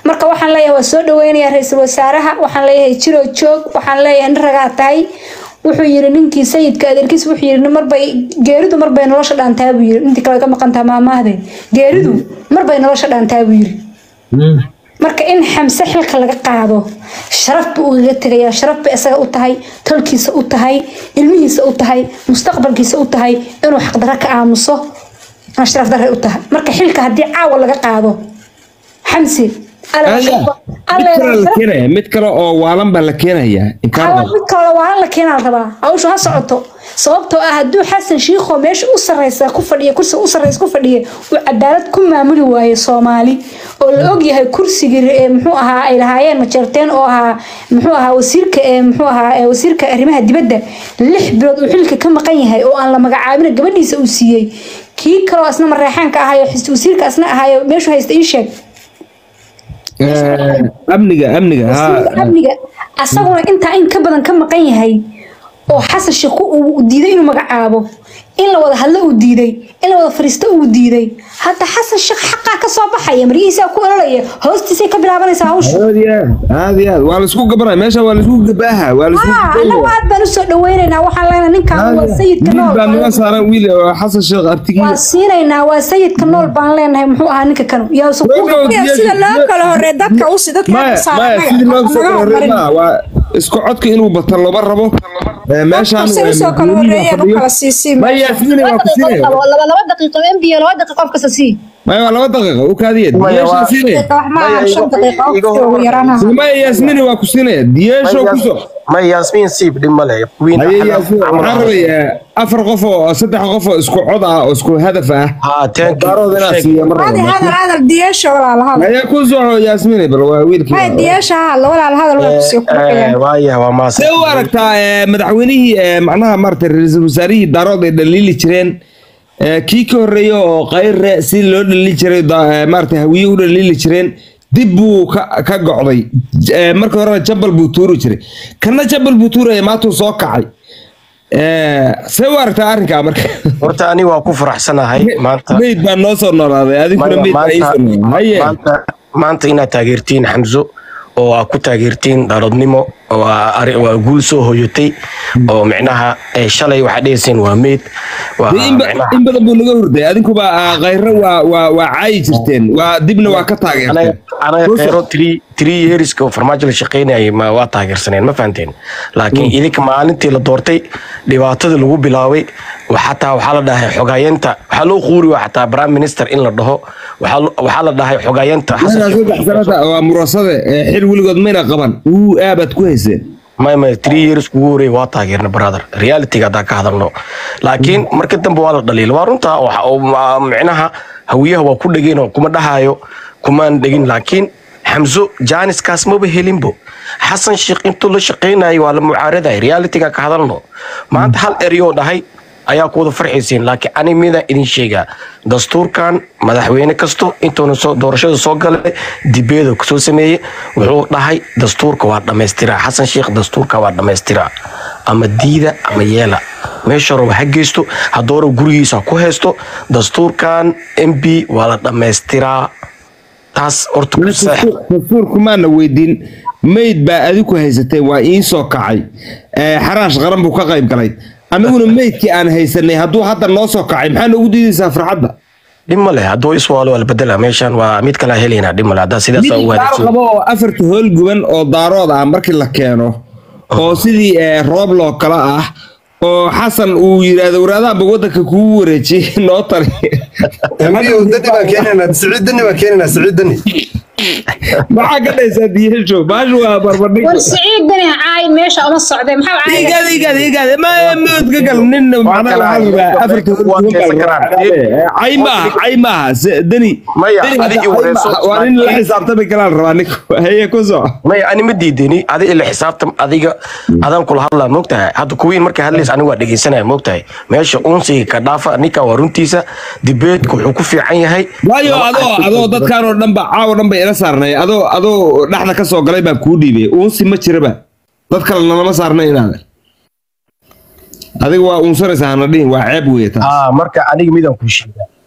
marka waxaan leeyahay waa soo dhaweynayaa ra-iisul wasaaraha waxaan leeyahay jiroo joog waxaan leeyahay nin ragaa tahay wuxuu yiri ninkii sayidka adeerkiis wuxuu yiri marbay geeridu marbay nolosha dhaantaa buu yiri intii kale ka maqantaa maamaahdeed geeridu marbay nolosha dhaantaa buu yiri marka in xamse xilka laga qaado sharaf buu ugaga tegayaa sharaf bay isaga u tahay tolkiisa u tahay ilmihiisa u tahay mustaqbalkiisa u tahay inuu xaqdarro ka aamuso aan sharaf darre u tahay marka xilka haddii caawa laga qaado xamse mid kale oo waalan baa la keenayaa mid kale waalan la keenaa la rabaa hawshu ha socoto sababtoo ah hadduu xasan shiikho meesha u sarreysa ku fadhiya kursiga u sarreysa ku fadhiya uu cadaalad ku maamuli waayo soomaali oo la ogyahay kursigii ee muxuu ahaa ay lahaayeen majeerteen oo ahaa muxuu ahaa wasiirka ee muxuu ahaa wasiirka arrimaha dibadda lix bilood uu xilka ka maqan yahay oo aan la magacaabin gabadhiisa uu siiyey kii kaloo asna mareexaanka ahaayo wasiirka asna ahaayo meeshu haysta ii sheeg amniga amniga amniga asaguna intaa in ka badan ka maqan yahay oo xasan sheekh uu diiday inuu magacaabo in la wada hadlo uu diiday in la wada fariisto uu diiday hadda xasan sheekh xaqaa ka soo baxaya maryihiisaa ku ololaya hoostiisay ka bilaabanaysaa hawsha aad iyo aad waa laisku gabanaya meesha waa laisku gabaaha waa anagu aad baan usoo dhaweynaynaa waxaan leenahay ninkaan waa sayidka nool baa naga saaran wiil oo xasan sheekh artigii waa siinaynaa waa sayidka nool baan leenahay muxuu ahaa ninka kanu yaasu sida loo kala horey dadka usi dadka maya maya sidii loo soo kala horey maa waa isku codka inuu bato looma rabo meeshaan usoo kala horeeya u kala siisii maya yasmini waa ku siinaya laba laba daqiiqo mb laba daqiiqo qof kasta sii maya waa laba daqiiqa u kaadiya diyeesha siinaya wax maaha shan daqiiqo ugu yaraan maya yasmini waa ku siinaya diyeesho kusoo maya yasmin siib dhib male haye yasmin waxaan rabayaa afar qof oo saddex qof oo isku cod ah oo isku hadaf ah daarood inaa siiya mar هذا هذا هذا ديش ولا هذا haya ku soco yasmini bal waa wiilkii هاي ديش هذا ولا هذا ولا تسيق waaya waa maase see u aragtaa eh, madaxweynihii eh, macnaha maarata ra-iisul wasaarihii daarood ay dhaliili jireen eh, kii ka horreeya oo qayre si loo dhaliili jiray da- eh, maarata hawiye u dhaliili jireen dib buu ka ka gocday J- eh, marka horena jabal buu tuuri jiray kana jabal buu tuuraya maatuu soo kacay Eh, see u aragtaa arrinkaa marka horta ani waa ku faraxsanahay maanta meyd baa noo soo noolaaday adiguna meyd baa ii soo noolaaday haye maanta maanta inaad taageertiin xamso oo aad ku taageertiin dhaladnimo waa ari- waa guul soo hoyatay oo micnaha eh, shalay waxaad dhehayseen waa meyd waa Dee in ba- micnaha in badan buu naga hurday adinkuba ah, khayre waa waa waa caayi jirteen waa dibna waa ka taageerteen anaga anaga Ruusa- kheyro three three yearska oo farmaajo la shaqaynayay ma waa taageersaneen ma fahanteen laakiin idinka maalintii la doortay dhibaatada lagu bilaabay wa- xataa waxaa la dhahay xogaayenta waxaa loo quuri waa xataa prime minister in la dhaho waxaa lo- waxaa la dhahay xogaayenta xasan Meesha sheekh saddex sanada waa murasade ee xil weligood mayna qaban uu aabaad ku hayseen may may three years kugu horey waa taageerna brother realityga haddaan ka hadalno laakiin marka dambe waa la dhaliila waa runta waxa uu ma- micnaha hawiyaha waa ku dhegeen oo kuma dhahayo kumaan dhegin laakiin xamso jaaniskaas maba helinbo xasan sheekh intuu la shaqaynayo waa la mucaaraday realityga ka hadalno maanta hal ereyoo dhahay ayaa ku wada farxaysiin laakiin ani midaan idin sheegaa dastuurkan madaxweyne kasto intuuna soo doorashada soo galay dibeeda kusoo sameeyey wuxuu dhahay dastuurka waa dhammaystiraa xasan sheekh dastuurka waa dhammaystiraa ama diida ama yeela meesha raba ha geysto hadoora gurigiisa ha ku haysto dastuurkan m b waa la dhammaystiraa taas horta ku saax dastuurku maana weydiin meyd baa adiku haysateen waa iin soo kacay Eh, xaraash qaran buu ka qayb galay annaguna meydkii aan haysanay hadduu hadda noo soo kacay maxaa noogu diidaysaa farxadda dhib ma leh hadduu iswaalo waa la bedela meeshan waa mid kale helaynaa dhib ma leh haddaa sidaas mid u daar wanaagsan qabo oo afarta hool guban oo daarood ah markii la keeno oo sidii eh, roob loo kala ah oo xasan uu yidhaahdo waraadaanba waddanka kugu wareejiyey noo tali أمري ودني ما كيننا سعيد دني ما كيننا سعيد دني maxaa ka dhaysaa diyeesho baashu waa barbardhig war siciid dani caay meesha uma socday maxaa caay igaada igaada igaada ma mood ka gal nin macnaha waxaa rabaa afarta hool guban baa la rabaa cay maaha cay maaha Se- dani Maya, dani hadda adiga cay wareerso. maaha. waa nin la xisaabtami karaa la rabaa ninka haye ku soco maya ani ma diidani adi ila xisaabtam adiga adaan kula hadlaa moogtahay hadda kuwiin markay hadlaysa aniga waa dhegeysanaya moogtahay meesha unsiga ka dhaafa ninka waa runtiisa dibeedka wuxuu ku fiican yahay waayo adoo adoo dadkaan oo dhan ba caawa dhan ba ila saarnay adoo adoo dhexda ka soo galay baan kuu dhiibay uunsi ma jiraba dad kalena lama saarna inaada adiga waa uunsanaysaa hana dhihin waa ceeb weeye taas ah marka aniga midaan kuu sheegaa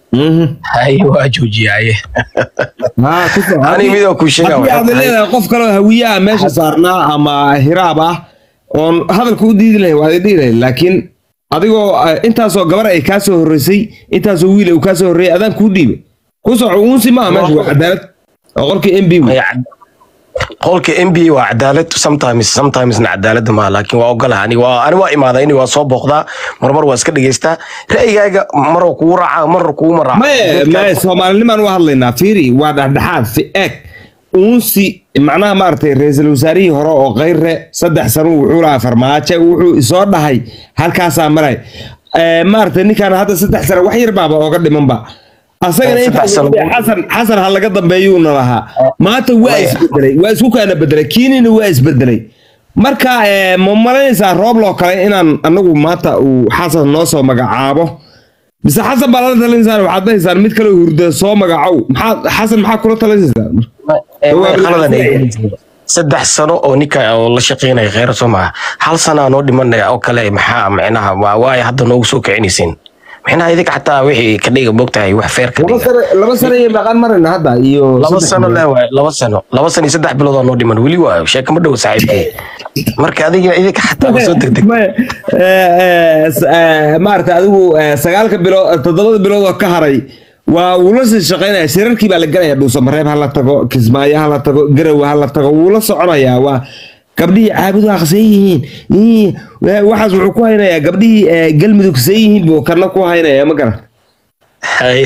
Mhm. haye waa joojiyaye haa ku soo Ani midoo kuu sheegaa haddii waxay aad tahay- leedahay qof kaloo hawiye ah meesha saarnaa ama hiraab ah oon hadalka u diidi lahay waad idhihi lahayd laakiin adigoo eh, intaasoo gabar ay kaa soo horreysay intaasoo wiil uu kaa soo horreeyay adaan kuu dhiibay ku soco uunsi maaha meesha waa cadaalad oo qolkii m b Maya cad- qolka nba waa cadaalad sometimes sometimesna cadaalada maa laakiin waa ogolaha ani waa ani waa imaada ini waa soo booqdaa marmar waa iska dhegeystaa ra'yigaaga marwa kugu raaca marna kuguma raaca maye maye soomaalinimaan u hadlaynaa fiiri waa dhexdhexaad fi eeg uunsi macnaha maaragtay ra-iisul wasaarihii hore oo kayre saddex sano wuxuu lahaa farmaajo wuxuu isoo dhahay halkaasaa maray Eh, maaragtay ninkaan hadda saddex sano wax yar baaba ooga dhimanba asagana Eh, intaas saddex sano. xasan xasan ha laga dambeeyuuna lahaa maanta waa Maya. isbedelay waa isku kaana bedelay kiinina waa isbedelay marka eh, ma malaynaysaa roob loo kale inaan anagu maanta uu xasan noo soo magacaabo mise xasan baa lala talinaysaan waxaad dhahaysaan mid kale hurda soo magacow maxaa xasan maxaa kula talinaysaan Eh, Waa maya qaladan ay bilaa- gelin. saddex sano oo ninka oo la shaqeynaya kheyra soo maha hal sanaa noo dhimanaya oo kale maxaa micnaha waa waay hadda noogu soo kicinaysiin micnaha idinka xataa wixii ka dhiga mogtahay wax feer ka laba dhiga sano laba sano iyo maqan marayna hadda iyo laba saddex sano bilood. le waay laba sano laba sano iyo saddex bilood oo noo dhiman weli waa sheeka ma dhow saaxiibkay marka adiga idinka xataa ma soo degdeg Maya, eh, eh, s- eh, maaragtay adigu eh, sagaalka bilood toddobada bilood oo ka haray waa wuu la sii shaqaynaya shirarkii baa la gelaya dhuusamareeb ha la tago kismaayo ha la tago garowe ha la tago wuu la soconayaa waa gabdhihii caabudu aqsan yihiin Ii, wa- waxaas wuxuu ku haynayaa gabdhihii eh, galmudug san yihiin buu kana ku haynaya ma garan Hay.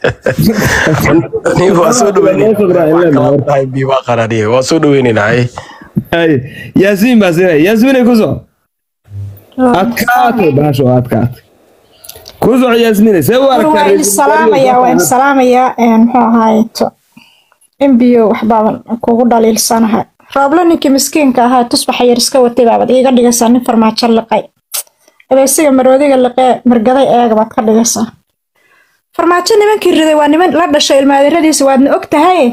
Ni waa soo dhaweynayna waa qaraniye waa soo dhaweynayna hay Ay, yaasmiin baa siinaya yaasmiinay ku soco adkaatay baasho adkaatay ku soco yaasmiinay see u aragtaa waan ra'iisul salaamayaa waan wasaarihi salaamayaa een, muxuu ahaayeto mbo waxbaaban kugu dhaliilsanahay rooblo ninkii miskiinka ahaa tusbaxa yar iska watay baabad iiga dhigaysaa nin farmaajo liqay abeesiga maroodiga liqee margaday eega baad ka dhigaysaa farmaajo nimankii riday waa niman la dhashay ilmaadiradiisa waadna og tahay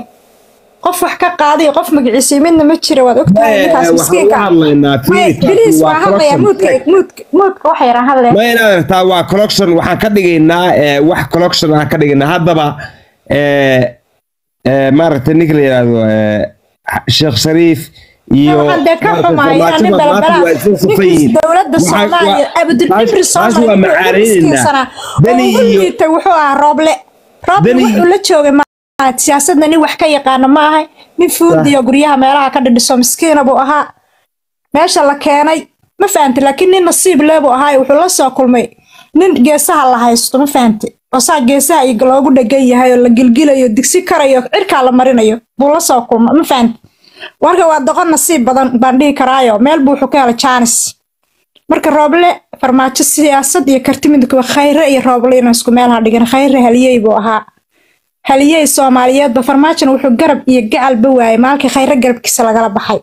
qof wax ka qaaday qof magaciisii midna ma jira waad og tahay Maya, ninkaas waxaan miskiinka u hadlaynaa Maya, fiilka, biliis waa waa hadlayaa corruption. muudka muudka muudka waxa yaraan hadlaya ma inaad aragtaa waa collection waxaan ka dhigaynaa eh, wax collection aan ka dhigaynaa haddaba eh, eh, maaragtay ninka la yidhaahdo eh, sheekh shariif iyo waxaan dee ka maaragtay xumaaya nin Farmaajo maanta balabala waa isla safan ninkiis yihiin. dowladda Waxaa- soomaaliya waa- abdulcibri taas- taas waa soomaaliya macaareynaynaa. miskiinsanaa oo Dani ugu iyo- liitay wuxuu ahaa rooble rooble Dani- wuxuu la joogay ma siyaasadna nin wax ka yaqaana ma ahay nin fuudiyo guryaha meelaha ka dhidhiso miskiina buu ahaa meesha la keenay ma fahamti laakiin nin nasiib lee buu ahaa wuxuu la soo kulmay nin geesaha la haysto ma fahamti oo saa geesaha iyo loogu dhegan yahay oo la gilgilayo digsi karayo cirkaa la marinayo buu la soo kulmay ma fahamti warka waa doqon nasiib badan baan dhihi karaayo meel buu wuxuu ka helay jaanis marka rooble farmaajo siyaasad iyo karti midkuba khayre iyo rooble inuu isku meel ha dhigin khayre haliyey buu ahaa haliyey soomaaliyeedba farmaajona wuxuu garab iyo gacalba waayay maalkii khayre garabkiisa lagala baxay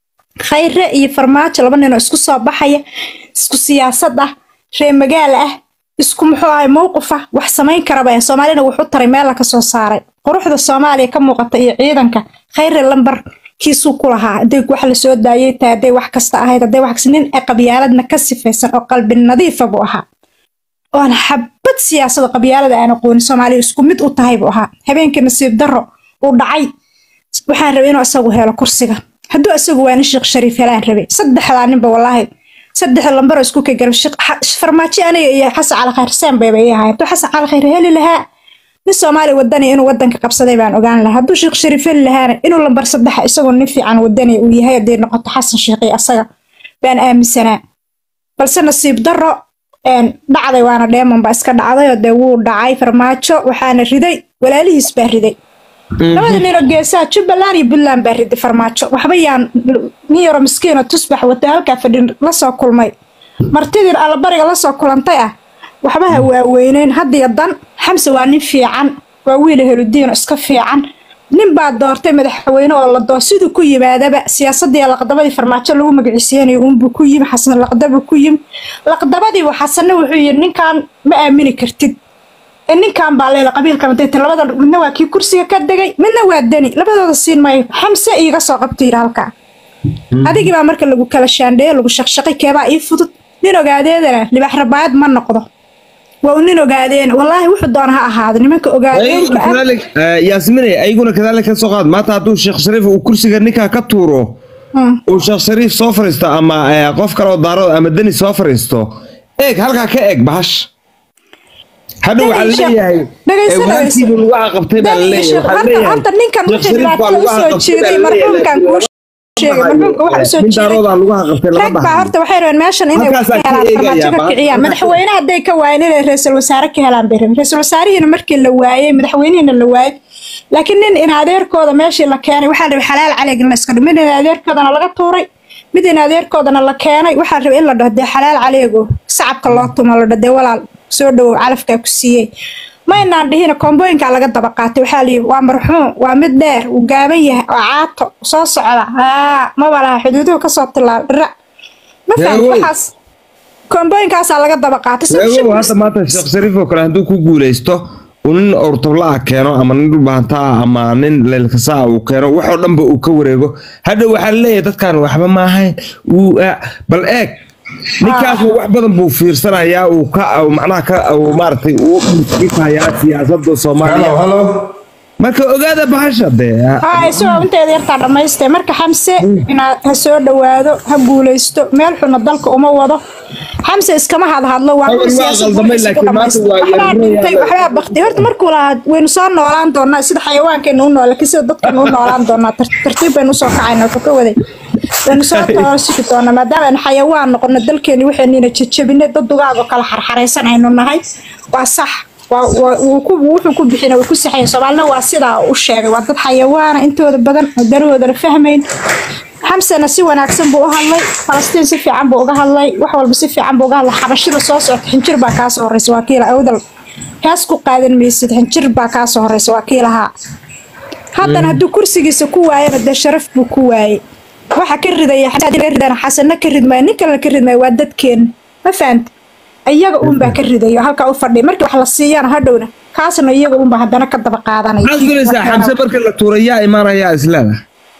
khayre iyo farmaajo laba ninoo isku soo baxaya isku siyaasad ah ree magaal ah isku muxuu ahay mowqif ah wax samayn karaba soomaalina wuxuu taray meel la ka soo saaray quruxda soomaaliya ka muuqata iyo ciidanka khayre lambar kiisuu ku lahaa hadday wax la soo daayay tahay hadday wax kasta ahayd hadday wax kasta nin qabyaaladna ka sifaysan oo qalbi nadiifa buu ahaa oon xabad siyaasada qabyaalada aan aqoonin soomaaliya isku mid u tahay buu ahaa habeenkii nasiib darro uu dhacay waxaan rabay inuu isagu helo kursiga hadduu isagu waa nin sheekh shariif helaan rabay saddexdaa ninba wallaahi saddex lambaro isku ka garab farmaajo aniga iyo xasan cali khayr seen bayba ii ahay hadduu xasan cali khayr heli lahaa nin soomaali wadani inuu wadanka qabsaday baan ogaan lahaa hadduu sheekh shariif heli lahaana inuu lambar saddexa isagoo nin fiican wadani uu yahay hadday noqoto xasan sheekh iyo asaga baan aaminsanaa balse nasiib darro dhacday waana dheeman baa iska dhacday oo dee wuu dhacay farmaajo waxaana riday walaalihiis baa riday labada ninoo geesaha jubbaland iyo puntland baa riday farmaajo waxba yaan nin yaro miskiinoo tusbax wata halkaa fadhin lasoo kulmay martidii allabariga lasoo kulantay ah waxba ha waaweyneyn haddiyo dan xamse waa nin fiican waa wiila heludiino iska fiican nin baa doortay madaxweyne oo la doo siduu ku yimaadaba siyaasadii laqdabadii farmaajo lagu magaciiseynayo uunbuu ku yimi xasan laqdabu ku yimi laqdabadiibu xasanna wuxuu yidhi ninkan ma aamini kartid ee ninkan baa leela qabiilkan dayta labada midna waa kii kursiga ka degay midna waa deni labadooda siin maayo xamse iiga soo qabta yidhi halkaa adigii baa marka lagu kala shaandheeyo lagu shaqshaqay keebaa ii fudud nin ogaadeedana libax rabaayad ma noqdo waa uu nin ogaadeen wallaahi wuxuu doona ha ahaado nimanka ogaadeenka ah كذلك ياسمين أيقون كذلك سوقات ما تعطوا الشيخ شريف وكرسي نكا كتورو والشيخ شريف سوفرستو أما آه، قف كرو دارو أما دني سوفرستو إيك هلكا كإيك بحش هذا Dhagayso- وحال ليهي dhagayso- وانتي بالوعى قبطي بالليل horta horta ninkan wixii dhibaatada usoo jeeday marxuumkan kuu sheegay marxuumka waxa usoo من jeeday دارو لغة قبطي rag لغة baa horta waxay rabeen meeshan inay wax Halkaas ka aad ka helaan eegaya, farmaajo ka baa- kiciyaan madaxweyne hadday ka waayeen inay ra-iisul wasaare ka helaan bay rabeen ra-iisul wasaarihiina markii la waayey madaxweynihiina la waayey laakiin nin in adeerkooda meeshii la keenay waxaa la rabay xalaal caleeg in la iska dhigo mid in adeerkoodana laga tuuray mid in adeerkoodana la keenay waxaa la rabay in la dhaho dee xalaal caleego sacabka loo tumo la dhaho dee walaal soo dhowow calafkaa ku siiyey ma inaan dhihina kombooyinkaa laga daba qaatay waxaa layidhi waa marxuum waa mid dheer uu gaaban yahay waa caato soo socda haa maba laha xuduuduhu kasoo tilaal dhira ma fahamti Yaawey. waxaas kombooyinkaasaa laga daba qaatay sida Eego shirku- hadda maanta Sheekh Shariif oo kale hadduu ku guuleysto uu nin ortobla ah keeno ama nin dhulbaanta ah ama nin leelkasa ah uu keeno waxoo dhanba uu ka wareego hadha waxaa laleeyahay dadkan waxba ma ahayn uu ah, bal eeg ninkaas wax badan buu fiirsanayaa uu ka uu macnaha ka uu maaragtay uu fiirsayaa siyaasadda Soomaaliya halo marka ogaada bahasha dee haa isagoo inteeda yartaa dhammaystay marka xamse inaad ha soo dhowaado ha guuleysto meel xuna dalka uma wado xamse iskama hadhadlo waa Awal waa siyaasad qaldamay, warkiisa laakiin ku maanta dhammaystay. waa waxbaa yarnaya. dhintay waxbaa baktay horta markuu lahaa waynu soo noolaan doonaa sida xayawaankeenu u nool laakiin sida dadkeenu u noolaan doonaa tar- tartiib baynu usoo kacayna wuxuu ka waday waynu soo toosiki doonaa maadaama aynu xayawaan noqono dalkeeni waxayniina jajabinay dad dugaagoo kala xarxaraysan aynu nahay waa sax waa- waa- wuu ku- wuxuu ku bixina way ku saxayen soomaalina waa sidaa u sheegay waa dad xayawaana intooda badan oo danahoodana fahmayn xamsena si wanaagsan buu u hadlay falastiin si fiican buu uga hadlay wax walba si fiican buu uga hadlay xabashida soo socota xinjir baa kaa soo horeysa waa kiila awdal hees ku qaadan maysid xinjir baa kaa soo horeysa waa kiilahaa haddana hadduu kursigiisa ku waayana dee sharaf buu ku waayey waxa ka ridaya xataa ka ridana xasana ka ridmaayo nin kalena ka ridmaayo waa dadkeena ma fahanta iyaga uunbaa ka ridayo halkaa u fadhiya markii wax la siiyana hadhowna kaasna iyaga uunbaa haddana ka daba qaadanaya maxaad filaysaa xamse marka la tuurayaa imaanayaa islaada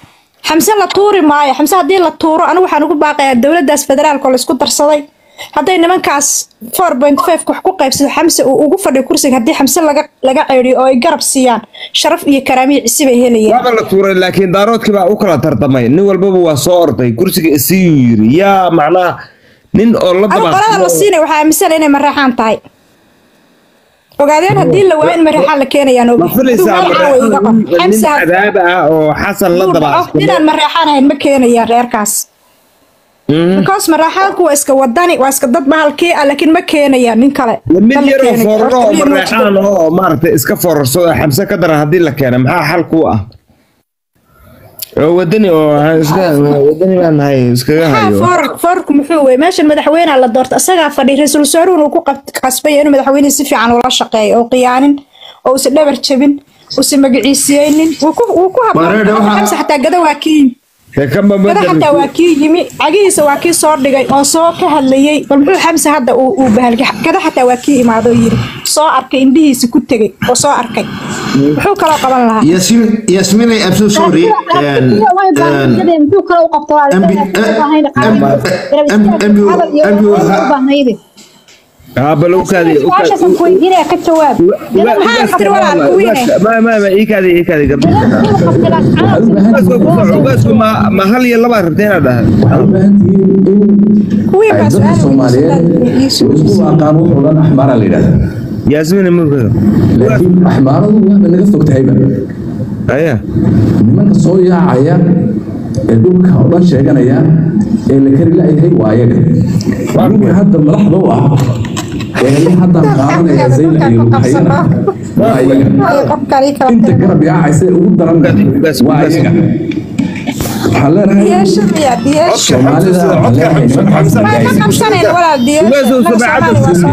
xamse la tuuri maayo xamse haddii la tuuro anigu waxaan ugu baaqayaa dowladdaas federaalka oo laisku darsaday hadday nimankaas four point five wax ku qaybsado xamse uu ugu fadhiyo kursiga haddii xamse laga laga ceeriyo oo ay garab siiyaan sharaf iyo karaamiyo cisi bay helayaan waaba la tuuray laakiin daaroodkii baa u kala tartamay nin walbaba waa soo orday kursiga isiyuu yiri yaa macnaha nin oo la anigu qolada la siinay waxaa aaminsan inay mareexaan tahay ogaadeen haddii la waayo in mareexaan la keenayaan ma ogi filaysaa Adigu magaca way iga qor. nin Xamse had- cadaaba ah oo xasan la Uu daba dhaco, inaan mareexaan ahayn ma keenayaan reerkaas because mareexaanku waa iska wadani waa iska dad bahalkii ah laakiin ma keenayaan nin kale mid Ma la yaroo keenayo. fooraro oo Horta liin ma mareexaan jiro. oo maaragtay iska foorarso oo xamse ka daran haddii la keena maxaa xal kuu ah oo wadani oo iska wadani baan nahay iskaga Maxaa hayo foor- foorku muxuu wey meeshan madaxweynaha la doorta isagaa fadhiya ra-iisul wasaaruhuna uu ku qab- qasbaya inuu madaxweynihi si fiican ula shaqeeyo oo qiyaanin oo usa dhabar jabin usa magaciisiyeynin wuu ku wuu ku Mareedha waxaa- habxamse xataa gada waa kii yimi Dee kama gada xataa bedel waa kii yimi cagihiisa waa kii soo dhigay oo soo ka hadlayey bal muxuu xamse hadda uu uu bahalgay gada xataa waa kii imaado oo yiri soo arkay indhihiisa ku tegey oo soo arkay muxuu kaloo qaban lahaa Yasmin, Yasmin, I'm so sorry. And, and, ها بل وكادي ما ما ما إيكادي إيكادي قبل ما ما هل يلا ما ربتين هذا kuwii baa dadka su-aal soomaaliyeed isku aqaan wuxuu dhan axmaara la yidhahdaa ياسمين المركز laakiin axmaaradu waaba naga fog tahayba أيه nimanka soo yaacaya ee dhulka oo dhan sheeganaya ee la kari la'yahay waa ayaga ninka hadda madaxda u ah ee haddaan qaadanaya zayla iyo lughayana waa ayaga inta garab yaacaysa ee ugu daran waa ayaga waxaan leenahay diyaasha miya diyaasha soomaalida waxaan leenahay nimankaas ما ay- قبسنين ولا ديال ويزو سبعة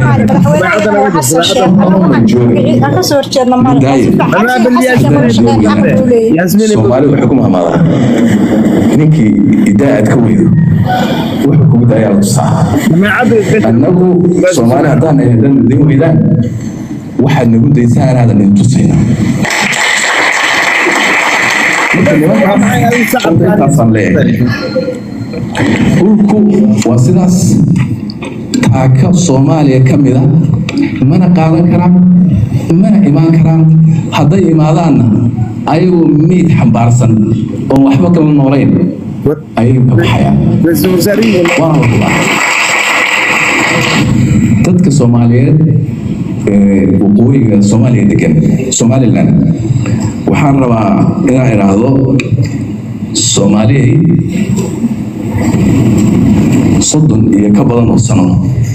ياسمين soomaali waxay ku mahmaadaa ninkii idaa aad ka weydo wuxuu kugu daayaa la tusaa ما عاد annagu soomaali haddaan nahay haddaan idin weydaan waxaad nagu daysaa inaadan idin tusayna marka nimankaas intaasaan leeyahay dhulku waa sidaas taaka soomaaliya ka mid a mana qaadan karaan mana imaan karaan hadday imaadaanna ayagoo meyd xambaarsan oon waxba kala noolayn ayay ka baxayaan ra-iisul wasaarihii waana la hubaa dadka soomaaliyeed ee waqooyiga soomaaliya degan somaliland waxaan rabaa inaan idhaahdo soomaaliyay soddon iyo ka badan oo sano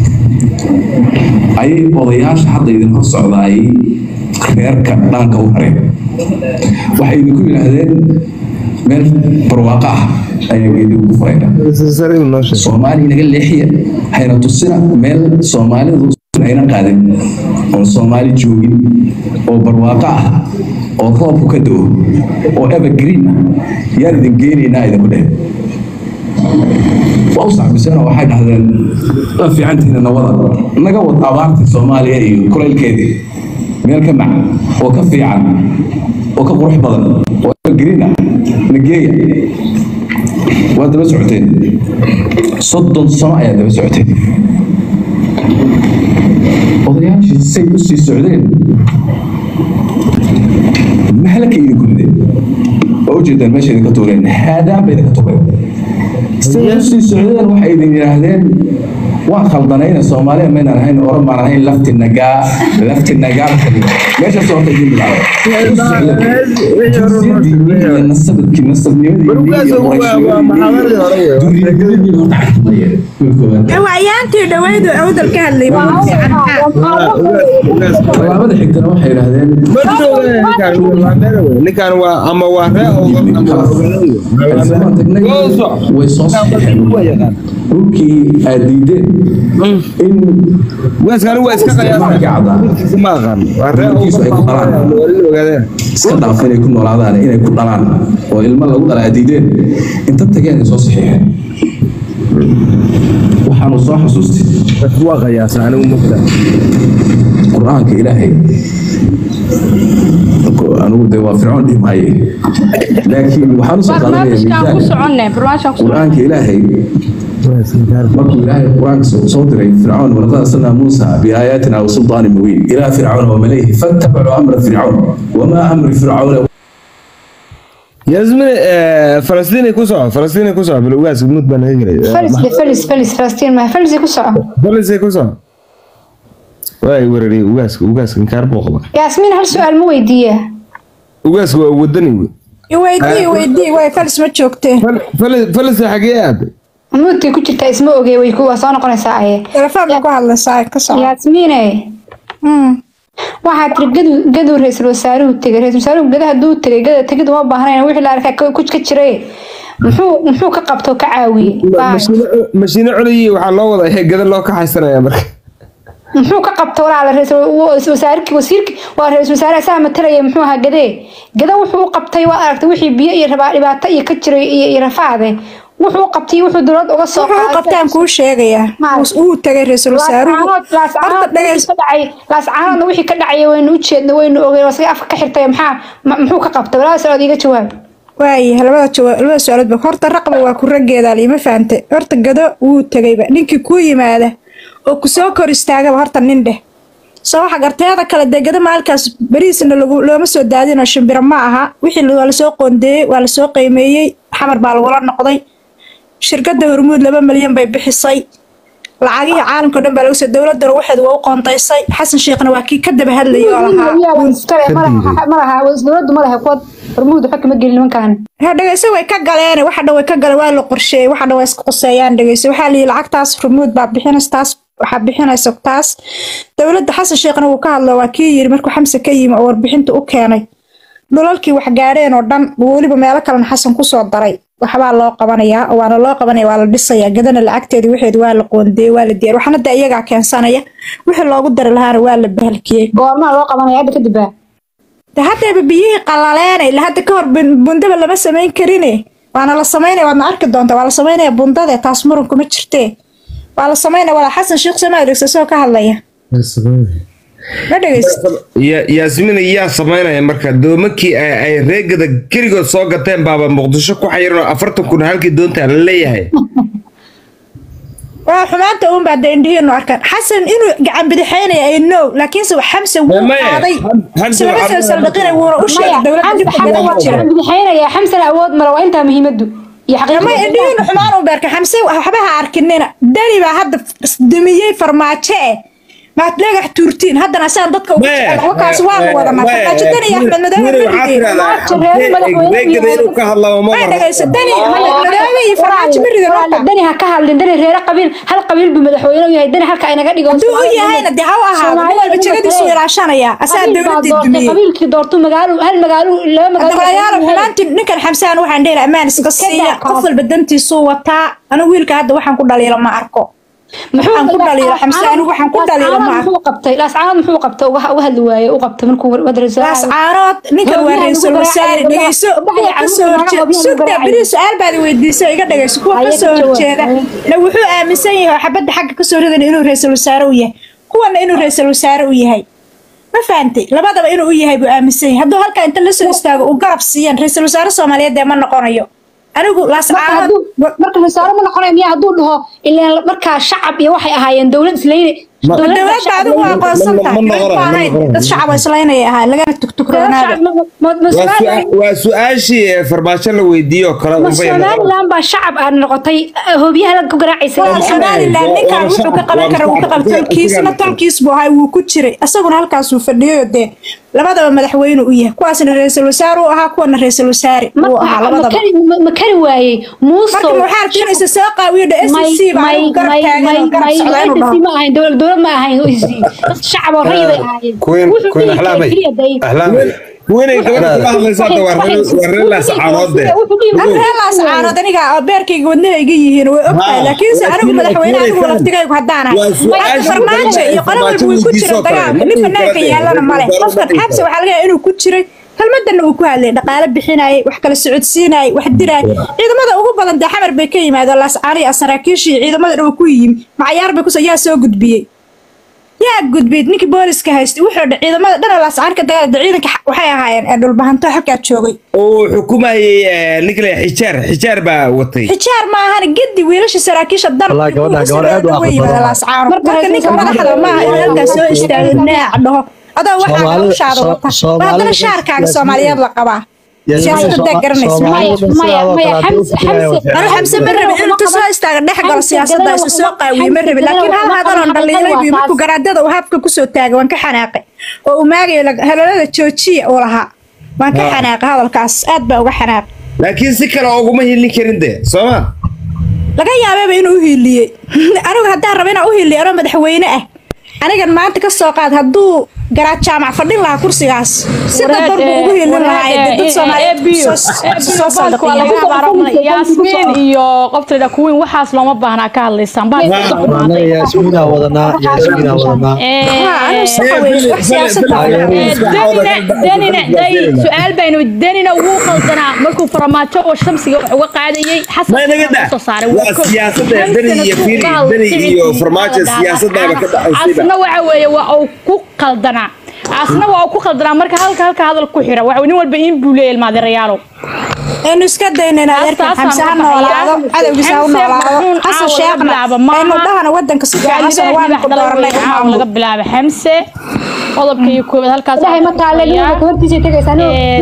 ayay odayaasha hadda idin hor socdaayay reerka dhaanka u hareen waxay idinku yidhaahdeen meel barwaaqo ah ayaan idinku furayna ra-iisul wasaarihii noo sheegay soomaali naga leexiya hayna tusina meel soomaalidu ayna qaadin oon soomaali joogin oo barwaaqo ah oo roobku ka do oo evergreen ah yaan idin geenaynaa idinku dheh waa u sacbiseen oo waxay dhahdeen waa fiicantihiina nawada naga wad abaartii soomaaliya iyo kulaylkeedii meel ka mac oo ka fiican oo ka qurux badan oo evergreen ah nageeya waa daba socoteen soddon sano ayaa daba socoteen odayaashii say u sii socdeen mahalka idinku rideen waa ujeedaan meesha idinka tuureen haadaan bay idinka tuureen say u sii socdeen waxay idin yidhaahdeen waan khaldanayna soomaaliya maynaan ahayn oran baan ahayn lafti nagaa lafti nagaa meeshaas horta idin bilaabay nasabadkii nasabnimadii iyo qurayshnimadiii waayaantii dhaweydu awdal ka hadlay waa u fiican tallaabada xigtana waxay yidhaahdeen ninkan waa ama waa ree Aysan tagnay way soo saxeen dhulkii aad diideen in waaskani waa iska qayaasa ma aqaan waa ree Dhulkiisu ay ku dhalaan. ogaadeen iska dhaaf inay ku noolaadaan inay ku dhalaan oo ilmo lagu dhala aad diideen inta tageen ay soo saxiixeen waxaanu soo xasuustay waa qayaasa anigu mugta qur-aanka ilaahay anigu de waa fircoon dhihi maaye laakiin waxaan usoo qaadanaya barnaamijkaan ku miisaanka soconne barnaamijkaan ku soconne qur-aanka ilaahay markuu ilaahay qur-aanka soo soo diray fircoon walaqad arsalnaa muusa biaayaatina wa sulطaanin mubiin ilaa fircauna wamalayhi fattabacuu amra fircaun wamaa amri fircauna yasmine falastiin ku soco falastiin ku soco bal ugaas mud baan naga gelay فلس فلس فلس فلسطين ما فلس كسر falastiin ku soco waay weerariyay ugaaska ugaaska inkaar buu qaba ياسمين هل سؤال مو ويديه ugaaska waa wadani wey iweydii iweydii way falis ma joogteen falastiin xagee aaday مودتي كنت اسمه اوغي وي كوا سو نقونيسا اي telefoon ku hadlaysaa ka soco ياسمين waxaa tiri gadu gadu ra-iisul wasaaruhu tegay ra-iisul wasaaruhu gadaha hadduu tegay gada tegid uma baahnayn wixii la arkay ku ka jiray muxuu muxuu ka qabto ka caawiyey Bye. mashiino colayi waxaa loo wada ee gada loo kaxaysanaya marka muxuu ka qabto walaala ra-iisul wasaarki wasiirki waa ra-iisul wasaare asaga matalaya muxuu ahaa gadee gada wuxuu u qabtay waa aragtay wixii biyo iyo rabaa dhibaato iyo ka jiray iyo iyo rafaade wuxuu u qabtay wuxuu dowlad uga soo wuxuu u qabtaan kuu sheegayaa Ma- uu tagay ra-iisul wasaaruhu horta dhagays laascaanoodna wixii ka dhacaya waynu u jeedna waynu ogeen wasaga afka ka xirtay maxaa ma- muxuu ka qabtay walaa socod iga jawaab waaye labada jawaab labada su-aaloodba horta raqba waa ku raggeeda lima fahamtay horta gado wuu tegayba ninkii kuu yimaada oo ku soo kor istaagaba horta nin dheh soo waxa garteeda kale dee gado maalkaas beriisna lagu looma soo daadinoo shimbiro ma aha wixii waa lasoo qoondeeyey waa lasoo qiimeeyey xamar baa lagula noqday shirkadda hormuud laba milyan bay bixisay lacagihii caalamka o dhan baa lagu soo dowladana waxeed waa u qoontaysay xasan sheekhna waa kii ka daba hadlayay oo lahaa dowladu malaha kuwa hormuud waxa kama gelin nimankan ha dhegeyso way ka galeen waxa dhan way ka galeen waa la qorsheeyey waxa dhan waa iska qoseeyaan dhegeyso waxaa la yidhi lacagtaas rumuud baa bixinaysa taas waxaa bixinaysa taas dowladda xasan sheekhna wuu ka hadlo waa kii yidhi markuu xamse ka yimi oo warbixinta u keenay dhulalkii wax gaadheen oo dhan buu weliba meelo kalena xasan kusoo daray waxbaa loo qabanayaa oo waana loo qabanaya waa la dhisayaa gadana lacagteedii waxeed waa la qoondeeyey waa la diyaar waxna de iyagaa keensanaya wixii loogu dari lahaana waa la bahalkiyey goormaa loo qabanaya hadda kadib baa de haddayba biyihii qalaleena ila hadda ka hor bun- bundaba lama samayn karine waana la samaynaya waadna arki doonta waa la samaynaya bundade taas muran kuma jirtee waa la samaynaya walaa xasan sheekh soma dhegeysta isagoo ka hadlaya ma dhegeysta Ya- yaasmina yaa samaynaya marka doomakii ay ay reegada keligood soo gateen baaba muqdisho ku xayiran oo afartan kun halkii doontaa la leeyahay waa xumaanta uun baa indhihiinu arkaan xasan inuu gacan bidixeynaya ay no laakiinse xamse wuu Maya, qaaday Ham- Hamse islama waxaa- soo saldhiqinay wuuna u sheegay dowladda dibka gada ku jira bidixeynaya xamsana awood male waa intaa muhiimadu iyo may xaqiiqada indhihiinu xumaan u beerka xamse waxbaha arkinina dani baa hadda dumiyey farmaajo eh maad dhagax tuurtiin haddana asaan dadka ugu Maya, jecel wakaas waanu Maya, wadanaa Maya, farmaajo dani iyo axmed madoobe Weli waxaa marigeen tirahdaa, Reer madaxweyne reegada inuu ka hadlamo ma may maro. dhagayso dani axmed madoobe iyo farmaajo marigeen dani ha ka hadlin dani reere qabiil hal qabiil buu madaxweyne u yahay dani halka inaga dhigo hadduu u yahayna dee ha u ahaado nin walba jegadiisu ilaashanaya asaa dowladii dumiyey qabiilkii doortu magaalo hal magaalo laba magaalo daqlayaal xumaantii ninkan xamsaan waxaan dhehi ammaan iska siiya qof walba dantiisuu wataa anigu wiilka hadda waxaan ku dhaliila ma arko waxaan ku dhaliila xamse anigu waxaan ku dhaliila ma arko muxuu qabtay laascaanood muxuu qabtay uga uga hadli waaye u qabtay markuu madrasa laas caanood ninkan waa ra-iisul wasaare dhegeyso kuwa kasoo horjeeda sugda beri su-aal baad weydiisay iga dhegeyso kuwa kasoo horjeeda na wuxuu aaminsan yahay oo xabadda xagga kasoo ridan inuu ra-iisul wasaare u yahay kuwana inuu ra-iisul wasaare u yahay ma fahantay labadaba inuu u yahay buu aaminsan yahay hadduu halkaa inta lasoo istaago uu garab siiyaan ra-iisul wasaare soomaaliyeed dee ma noqonayo anigu laas caanood marka wasaare ma noqonaya miyaa hadduu dhaho ilaan markaa shacab iyo waxay ahaayeen dowlad islayne Ma- dowladda adigu waa aqoonsan tahay ma- ma- ma- dowlad baa ahayd ma- ma- dad shacab oo islaynaya ahaa lagana tugtugroonaada Waa su- waa su-aashii ee farmaajo la weydiiyo oo kale unbay noqon. somalilan baa shacab aad noqotay hoobiyaha la ku garaacaysa waa somalilan ninkan waa wuxuu ka shacab- qaban kara wuu ka qaba waa- tolkiisna waa- tolkiis buu ahay wuu ku jiray isaguna halkaasuu fadhiyo dee labadaba madaxweyne u yahay kuwaasna ra-iisul wasaare uu ahaa kuwana ra-iisul wasaare uu ahaa labadaba ma kari waayey muuso marka waxaa arkinaysa soo qaawiyo dhe s c baa anigu garab taagan oo garab socda inuu dhaho ma ahayn dowlad dowlad ma ahayn dad shacab oo rayid ay ahaayeen Queen- Wuxuu Queen dhihi Axlaamay. keliya day- Axlaamay. Kuwinay gabadha kula hadlaysa hadda waa reer- waa reer laascaanood de. Wuxuu dhihi- an reelaas caanood aniga oo beerkayga wadnahayga yihiin way ogtahay Haa, laakiinse anigu laakiin- madaxweyne laakiin anigu way laftigaygu haddaan Waa ahay su-aasha farmaajo iyo qolo walba way ku jira dagaalka nin banaanka yaalana male qofkan xabsi waxaa laga yaaba inuu ku jiray kelmadana uu ku hadlay dhaqaale bixinayay wax kala socodsiinayay wax dirayay ciidamada ugu badan dee xamar bay ka yimaadeen laascaani saraakiishii ciidamada dhan ku yimi macayaar bay kus yaa soo gudbiyey yaa gudbiyey ninkii booliska haystay wuxuu dha ciidamada dhan laascaani ka dagaalada ciidanka waxay ahaayeen ee dhulbahanto halkaa joogay oo xukumayay eh, ninka la yidhaha xijaar xijaar baa watay xijaar ma ahan gedi wiilasha saraakiisha Wallahi, gabadha- gabadha aad u aqoon badan. marka ninka madaxda maaha inuu halkaas soo istaago naac dhaho adoo waxaa Soomaalida- hawshaada So- wata Soomaalida- haddana shaarkaaga soomaaliyeed la qabaa siyaasadda daa garanaysa Maya- maya- maya, Xamse- Xamse- anu xamse ma rabin inuu inta soo istaaga dhex galo siyaasadda isu soo qaawiye ma rabin laakiin hal hadaloon dhaliilay biyo markuu garaadada uu habka kusoo taagay waan ka xanaaqay oo uu maagayo halalada joojiya uu lahaa waan ka xanaaqay hadalkaas aad baa uga xanaaqay laakiin si kale uguma hilin karin de sooma laga yaabeeba inuu u hiiliyey anigu haddaan raba inaan u hiiliyo anoo madaxweyne ah anigan maanta ka soo qaad hadduu garaad jaamac fadhin lahaa kursigaas sida darbu ugu hiilin lahaa ee dad soomaaliyeed soo saldhiqiyeen yaasmiin iyo qofta kuwiin waxaas looma baahnaa ka hadlaysaan anaga yaasmiinaa wadanaa yaasmiinaa wadanaa su-aal baynu denina wuu qaldanaa markuu farmaajo oo shamsiga wax uga qaadayey ma inaga da waa siyaasadda dani iyo fiiri dani iyo farmaajo siyaasadaaba ka dhaxaysayba asna waxa weeye waa uu ku qaldanaa asna waa uu ku qaldanaa marka halka halka hadal ku xira waxa nin walba in buu leeyahay maadirayaalo aynu iska daynayna adeerkan xamse ha noolaado cadowgiisa ha u noolaado xasan sheekhna aynu dhahana wadanka si fiican xasan waanu ku dooranay laga bilaabo xamse qodobka iyo koobaad halkaas Ilaahay ma taale ninka hortiisa tagaysaa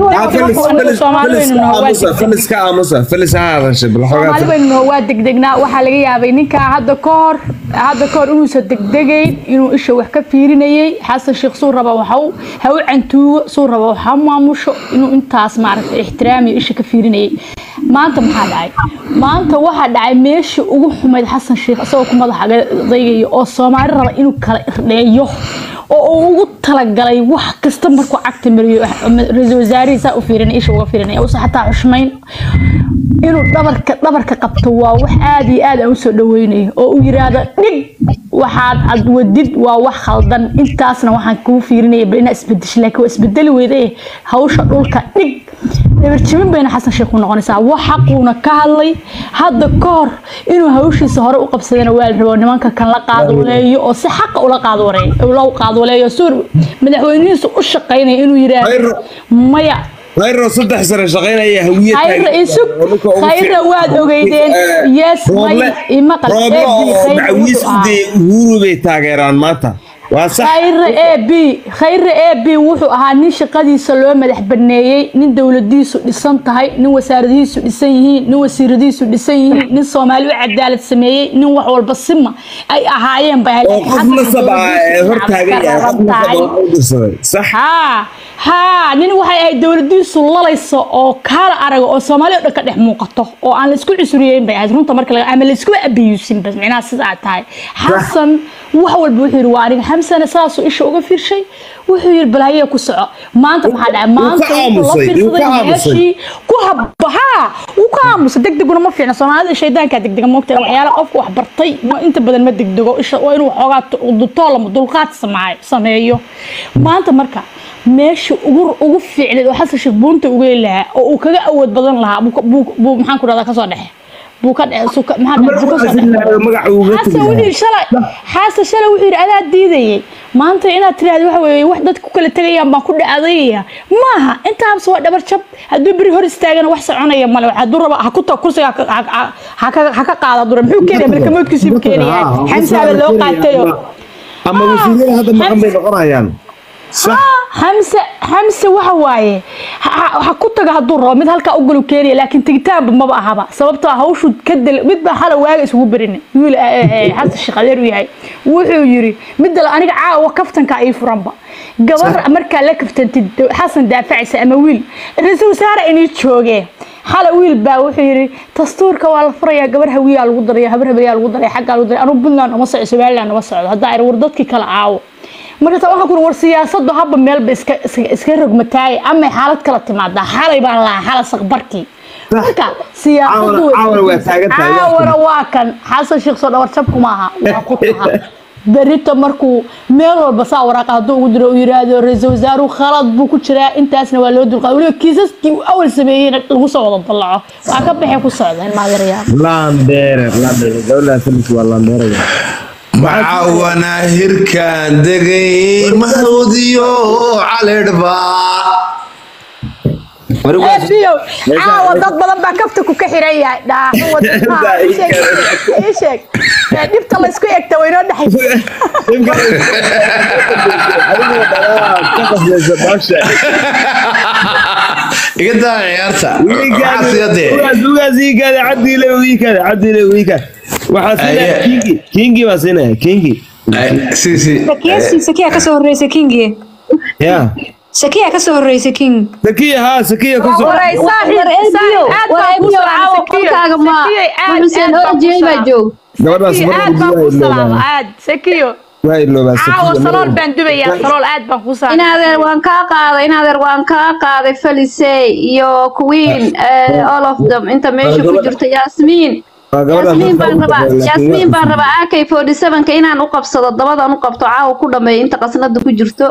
felis ka aamusa felis ha hadashay bal soomaali xoogaa baynu waa degdegnaa waxaa laga yaabay ninkaa hadda ka hor hadda ka hor inuusan degdegayn inuu isha wax ka fiirinayay xasan sheekh suu raba waxa uu ha u cantuugo suu raba waxa u maamusho inuu intaas maaragtay ixtiraamiyo isha ka fiirinayay maanta maxaa dhacay maanta waxaa dhacay meeshii ugu xumayd xasan sheekh isagoo ku madaxa daygayo oo soomaali raba inuu kala irdheeyo oo uu ugu talagalay wax kasta markuu cagta mariyo ra-iisul wasaarihiisa u fiirinay isha uga fiirinay uusan xataa xushmayn inuu dhabarka dhabarka qabto waa wax aad iyo aad aan usoo dhaweynayo oo uu yiraahdo dhig waxaad ad wadid waa wax khaldan intaasna waxaan kuu fiirinaya bal inaa isbedesho laakiin waa isbedeli weyday hawsha dhulka dhig dhabarjibin bayna xasan sheekh ku noqonaysaa wax xaquuna ka hadlay hadda ka hor inuu hawshiisa hore u qabsadana waa la rabo nimanka kan la qaadwaleeyo oo si xaqa ula qaadwareeyo ula qaadwaleeyo suur madaxweynihiisu u shaqaynaya inuu yiraahdo maya khayro saddex sano shaqaynaya hawiye khayra isug khayra waad ogeydeen yes may imaqal rooblo oo macawiis u dayay uhuru bay taageeraan maanta waa sax khayra a b khayra a b wuxuu ahaa nin shaqadiisa loo madax baneeyey nin dowladiisu dhisan tahay nin wasaaradihiisu dhisan yihiin nin wasiiradiisu dhisan yihiin nin soomaali u cadaalad sameeyey nin wax walba sima ay ahaayeen bay oo qof nasab ah ee hor taagan yahay qof nasab oo u dirsaday sax haa haa nin waxay ahayd dowladiisu lalayso oo kaala araga oo soomaali oo dhan ka dhex muuqato oo aan la isku cusuriyeyn bay ahayd runta marka laga ama la isku abiyuusin bas micnaha sidaa tahay xasan wax walba wuxuu yidhi waa aniga xamsana saasuu isha uga fiirshay wuxuu yidhi balhayee ku soco maanta maxaa dhacay maanta wuxuu la fiirsaday meeshii ku habba haa wuu ka aamusa degdeguna ma fiicna soomaalida shaydaankaa degdega moogta waxyaala qofka wax bartay ma inta badan ma degdego isha waa inuu waxoogaa dutoolama dulqaad samaayo sameeyo maanta marka meesha ugu ugu fiicneed oo xasan sheekh buunta uga heli lahaa oo uu kaga awood badan lahaa buu maxaan ku dhahdaa kasoo dhexe buu ka xasan wuxuu shalay xasan shalay wuxuu yidhi adaa diidayay maanta inaad tiraahdo waxa weeye wax dadku kala tegayaan baan ku dhacdayaya maaha intaas waa dhabar jab hadduu beri hor istaagana wax soconaya male hadduu raba ha ku tag kursiga ha ka qaada dura muxuu keenaya malkamoodkiisiibu keenaya xamsaaba loo qaatayo ama wasiirada hadda maqan bay noqonayaan xamse xamse waxa waaye ha ku taga hadduu rabo mid halkaa u galu keenaya laakiin tegitaanba maba ahaba sababtoo ah hawshu ka del mid baa hala waaga isugu berin wiil xasan sheekh adeer u yahay wuxuu yiri midda aniga caawa kaftanka ii furanba gabar markaa la kaftantid xasan daafacaysa ama wiil ra-iisul wasaare inii joogee xala wiil baa wuxuu yiri dastuurka waa la furayaa gabar hawiyaa lagu daraya habar habeeyaa lagu daraya xaggaa lagu daraya anugu puntland uma socdo somaliland uma socdo haddaa ir war dadkii kala caawo markaas waxaan ku war siyaasadu haba meelba iska iska rogmataay ama xaalad kala timaadaa xalay baan lahaa xala saqbarkii marka siyaasadu caawara waa kan xasan sheekh soo dhawar jabku maaha waa ku taha berito markuu meel walba saa waraaqa hadduu ugu diro uu yiraahdo ra-iisul wasaaruhu khalad buu ku jiraa intaasna waa loo dulqaaday weliba kiisaskii uu awal sameeyeyna lagu soo wada dallaco waa ka baxay ku socdeen maadarayaa landheere landheere gabadha filmki waa landheere macawana hirkaan degay mahawdiyo calidhba caawa dad badan baa kafta ku ka xiran yahay dhaaqisheeg dhibta laysku egta waynoo iga daa ciyaarta kingi baa siinaya kingi sakiya kasoo horeysa kingi ya sakiya kasoo horeysa king sakiya haa sakiya kusoo gabadhaas inadeer waan kaa qaaday inadeer waan kaa qaaday falisey iyo queen all of them inta meesha ku jirta yasmiin yasmiin baan rabaa yasmiin baan rabaa ak forty sevenka inaan u qabsado dabadaan u qabto caawa ku dhameeyo inta qasnada ku jirto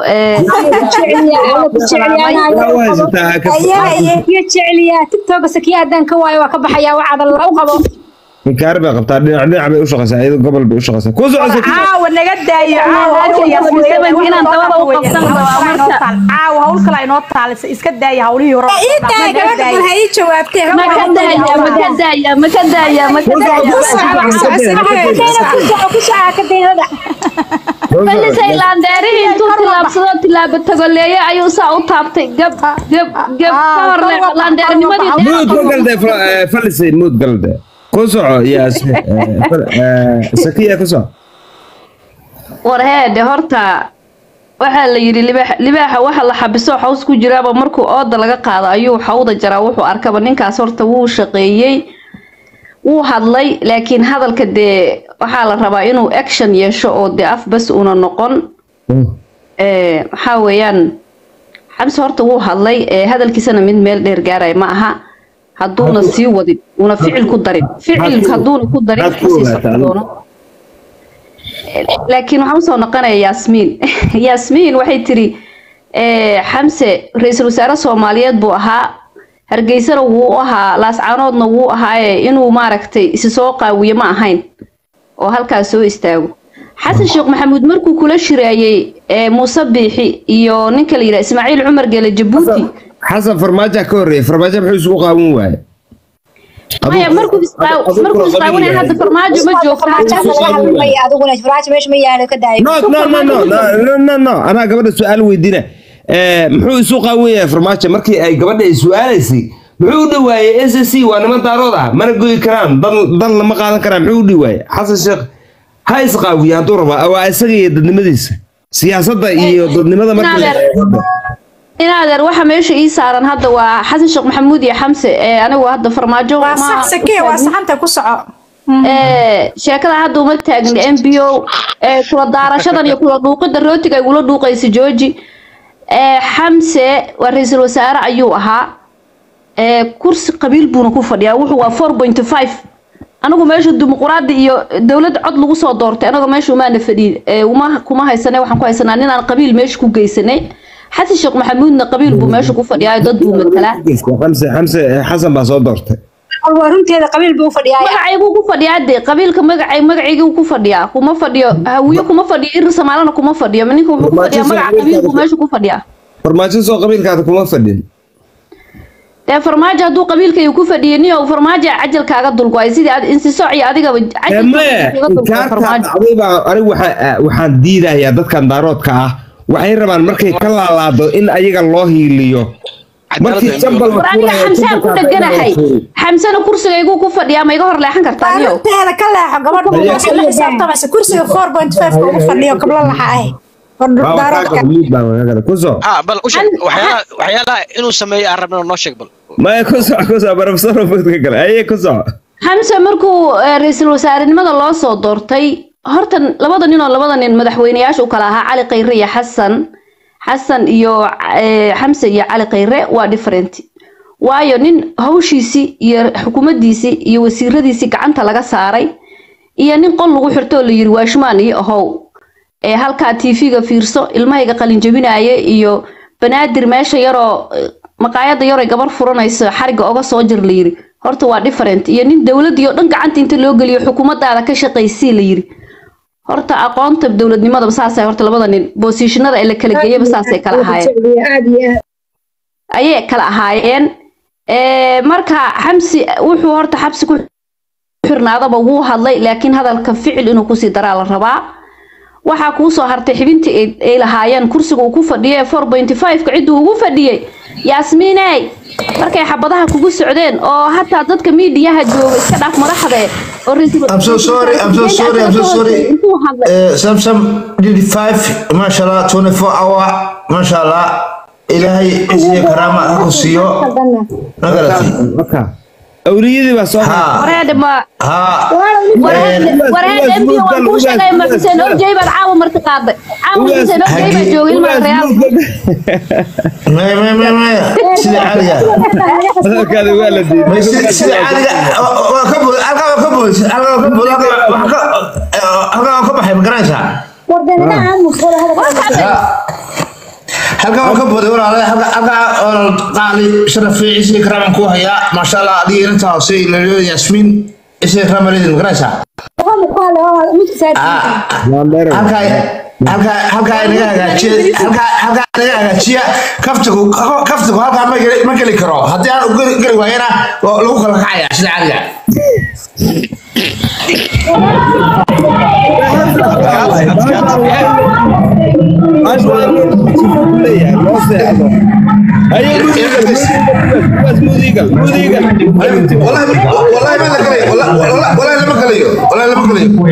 jeceliyaa tiktoka sakiya haddaan ka waayo waa ka baxayaa waxaada la u qabo minkaar bay qabtaa dhinac dhinac bay u shaqaysaa iyadoo gobol bay u shaqaysaa ku soco sakiya caawa naga daayo inaan dabada u qabsan rabaa marka caawa hawl kale inoo taalisa iska daaya hawlihii hore ha ii jawaabtee maka daaya maka daaya maka daaya maka falisay laandeerihii intuu tilaabsado tilaabo tagoleeye ayuu saa u taabtay gab gab gab ka hor laandeernimadii muud ka galde falisay muud galde ku soco yaa sakiya ku soco war heede horta waxaa la yidhi libaaxa waxa la xabiso xaws ku jiraaba markuu ooda laga qaado ayuu xawda jaraa wuxuu arkaba ninkaas horta wuu shaqeeyey wuu hadlay laakiin hadalka dee waxaa la rabaa inuu action yeesho oo dee af bas una noqon maxaa weeyaan xabsi horta wuu hadlay hadalkiisana mid meel dheer gaaraya ma aha hadduuna sii wadin una ficil ku darin ficil hadduuna ku darin kasii socdoono laakiin waxaan usoo noqonaya yaasmiin yaasmiin waxay tiri xamse ra-iisul wasaare soomaaliyeed buu ahaa hargeysana wuu ahaa laascaanoodna wuu ahaaye inuu maaragtay isi soo qaawiye ma ahayn oo halkaas soo istaago xasan sheekh maxamuud markuu kula shiraayey muuse biixi iyo ninka la yidhaha ismaaciil cumar geele jabuuti xasan farmaajo ka horreeyay farmaajo muxuu isugu qaawan waaye maya markuu isqaaw markuu isqaawanaya hadda farmaajo ma joogta adiguna farmaajo meesha ma yaalo ka daayo no no no no no no no no anaa gabadha su-aal weydiina Eh, muxuu isu qaawan yahay farmaajo markii ay gabadha ay su-aalaysay muxuu u dhawaayey s s c waa niman daarood ah mana goyi karaan dan dan lama qaadan karaan muxuu u dhawaayey xasan sheekh ha isqaawiya hadduu rabaa waa isaga iyo dadnimadiisa siyaasadda iyo dadnimada marka la in adeer waxa meesha ii saaran hadda waa xasan sheekh maxamuud iyo xamse ee anigu hadda farmaajo waa ma- sax sakiya waa saxanta ku soco ee sheekada hadda uma taagna m b o ee kula daarashadan iyo kula dhuuqida rootiga ay ula dhuuqaysa jooji ee xamse waa ra-iisul wasaare ayuu ahaa ee kursi qabiil buuna ku fadhiyaa wuxuu waa four point five anigu meesha dimuquraadi iyo dowlad cod lagu soo doortay anaga meesha umaana fadhiin ee uma kuma haysanay waxaan ku haysanaa ninaan qabiil meesha ku geysanay xasan sheekh maxamuudna qabiil buu meesha ku fadhiyaa dad buu matalaa xamse xamse xasan baa soo doortay waa runteeda qabiil buu u fadhiyaa magacaybuu ku fadhiyaa de qabiilka magacay magaciyguu ku fadhiyaa kuma fadhiyo hawiye kuma fadhiyo irir somaalana kuma fadhiyo ninka wuxuu ku fadhiyaa magaca qabiil buu meesha ku fadhiyaa farmaajo soo qabiilkaada kuma fadhin dee farmaajo hadduu qabiilkayga ku fadhiyay niyo farmaajo cajalkaaga dulgo-ay sidii ad insisooc iyo adigaba maya inkaartaa dhacday baa anigu waxaa- waxaan diidayaa dadkan daaroodka ah waxay rabaan markay ka laalaado in ayaga loo hiiliyo markii jambal la aniga furayo, xamsaan ku jumbalkaas dheganahay ayaga la furi. xamsana kursigayguu ku fadhiyaa ma iga hor leexan kartaa niyo arrinteeda ka leexo gabadha waxaa la xisaabtamasa kursiga four point five ugu fadhiyo gablo laxa ah Waa wakaaga waliid baa wakaaga. ku soo ah bal u sheeg waxyaalaha waxyaalaha inuu sameeyo aan rabno noo sheeg bal maya ku soco ku soco barafsar ka gale aye ku soco xamse markuu eh, ra-iisul wasaarenimada loo soo doortay horta labada nin oo labada nin madaxweyneyaasha u kala ahaa cali khayre iyo xasan xasan iyo eh, xamse iyo cali khayre waa different waayo nin hawshiisii iyo xukuumaddiisii iyo wasiiradiisii gacanta laga saaray iyo nin qol lagu xirto oo la yiri waashmaan iyo ahow ee halkaa tv-ga fiirso ilmahayga qalinjabinaaye iyo banaadir meesha yaroo eh, maqaayada yaroo gabar furanayso xariga oga soo jir la yiri horta waa different iyo nin dowladii oo dhan gacanta inta loo geliyo xukuumadaada ka shaqaysii la yiri horta aqoonta dowladnimadaba saasay horta labada nin boosishinada ee la kala geeyaba saasay kala ahaayeen aad iyo aad ayay kala ahaayeen Ee, marka xamsi wuxuu horta xabsi ku xirnaadaba wuu hadlay laakiin hadalka ficil inuu kusii daraa la rabaa waxaa kuu soo hartay xibintii ay- ay lahaayeen kursiga uu ku fadhiyay four point five-ka cidduu ugu fadhiyey yaasmiiney markay xabadaha kugu socdeen oo hataa dadka miidiyaha jooga iska dhaaf madaxde oo ra'iisul- I'm so sorry, I'm so sorry, I'm so sorry. intuu hadlay Uh, Samsung did five, mashallah, 24 hour, mashallah. Ilaahay isiyo karaama ha ku siiyo. Magaratay. marka awliyadii baa soo wareede ma Ha. wareede wareede mbi waan kuu sheegay ma xuseen orjey baad caawa marti qaaday caawa xuseen orjey baa joogay ilmaha real Maya, maya, maya, maya. Sida caadiga. hadalkaada waa la diiday Maya, sida- sida caadiga. Waa ka bood, halkaa waa ka bood, halkaa waa ka bood, halkaa waa ka- halkaa waa ka baxay, ma garanaysaa? halkaa waa ka booday walaalahay halka halkaa oo qaali sharaf fiici isii karaaman ku hayaa maasha allah adiga intaa hoose ilaaliyada yasmiin isii karaamalidin magaraysaa halkaa halkaa halkaa inaga hagaajiya halkaa halkaa inaga hagaajiya kaftigu kaftigu halkaa ma geli ma geli karo haddii aan u geli geli waayana waa lagu kala kacaya sida caadiga والله ما لك لي والله والله والله لما كليو والله لما كليو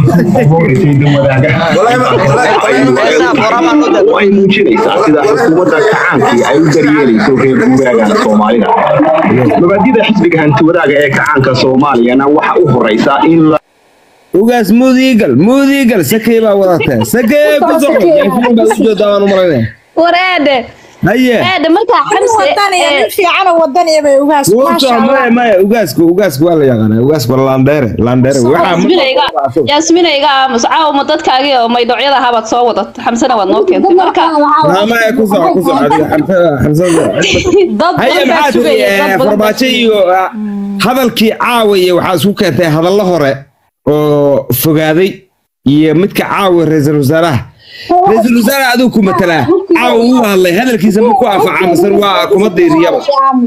way muujinaysaa sida xukuumadda kacaankii ay u daryeelayso reer guuraaga soomaalida mabaadida xisbiga hantiwadaaga ee kacaanka soomaaliyana waxa u horeysa in la ugaas mudiigal mudiigal sakey baa wadataa sakey ku soco yaasiin baa u joodaa waan u malaynaya wareede haye wareede markaa xamse wadaniya nin fiican oo wadaniya bay ugaas Wuu maasha soo maya allah maya ugaasku ugaasku waa la yaqaanaa ugaasku waa landheere landheere waxaa yaasminayga yaasminayga aamus caawa ma dadkaagii oo maydhoocyada ahaa baad soo wadat xamsena waad noo keentay marka maya ku soco ku soco adiga xamsada xamsada dad haye badan baa maxaa tiri sugaya eh, dad badan baa farmaajo iyo ah, hadalkii caawiya waxaa isku keentay hadallo hore oo fogaaday iyo midka caawiya ra-iisul wasaaraha ra-iisul wasaaraha aduu ku matalaa caawa uu hadlay hadalkiisa ma ku anfaca mise waa kuma diiriyaba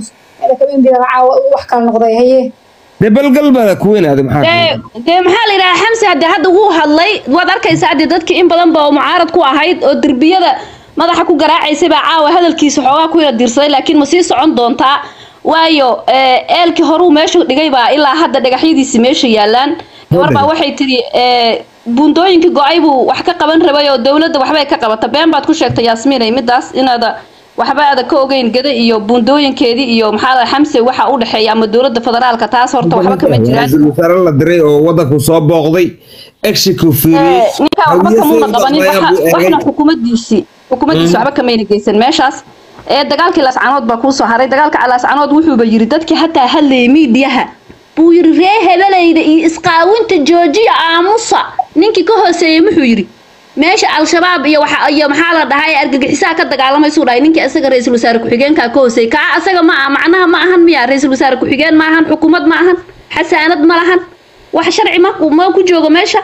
wax kala noqday haye dee balgalbada ku weynaada maxaa dee dee maxaa la yidhaha xamse hadde hadda wuu hadlay waad arkaysaa hadde dadkii in badan ba oo mucaarad ku ahayd oo derbiyada madaxa ku garaacaysay baa caawa hadalkiisa xoogaa ku yara dirsaday laakiin ma sii socon doontaa waayo ee, eelkii horuu meesha dhigay baa ilaa hadda dhagaxyadiisi meesha yaalaan gabar baa waxay tidhi ee, buundooyinkii go-ay buu wax ka qaban rabay oo dowladda waxbay ka qabata been baad ku sheegtay yaasmiinay midaas inaada waxba aada ka ogeyn gada iyo buundooyinkeedii iyo maxaa la xamse waxa u dhexeeya ama dowladda federaalka taas horta waxba kama jiraan ra-iisul wasaare la diray oo wadanku soo booqday exiko fiiriyey ninkaa waxba kamuuna qabanin waxa- waxna xukuumadiisii xukuumaddiisi waxba kamayna geysan meeshaas ee dagaalkii laascanood baa kuusoo haray dagaalka laascanood wuxuuba yiri dadkii hataa hadlayay miidiyaha buu yiri ree hebelayda iyo isqaawinta joojiya aamusa ninkii ka hooseeyey muxuu yiri meesha al-shabaab iyo waxa iyo maxaa la dhahay argagixisaha ka dagaalamaysuu dhahay ninkii asaga ra-iisul wasaare ku-xigeenkaa ka hooseeyey kaa asaga ma aha macnaha ma ahan miya ra-iisul wasaare ku-xigeen ma ahan xukuumad ma ahan xasaanad ma lahan wax sharci ma ma ku joogo meesha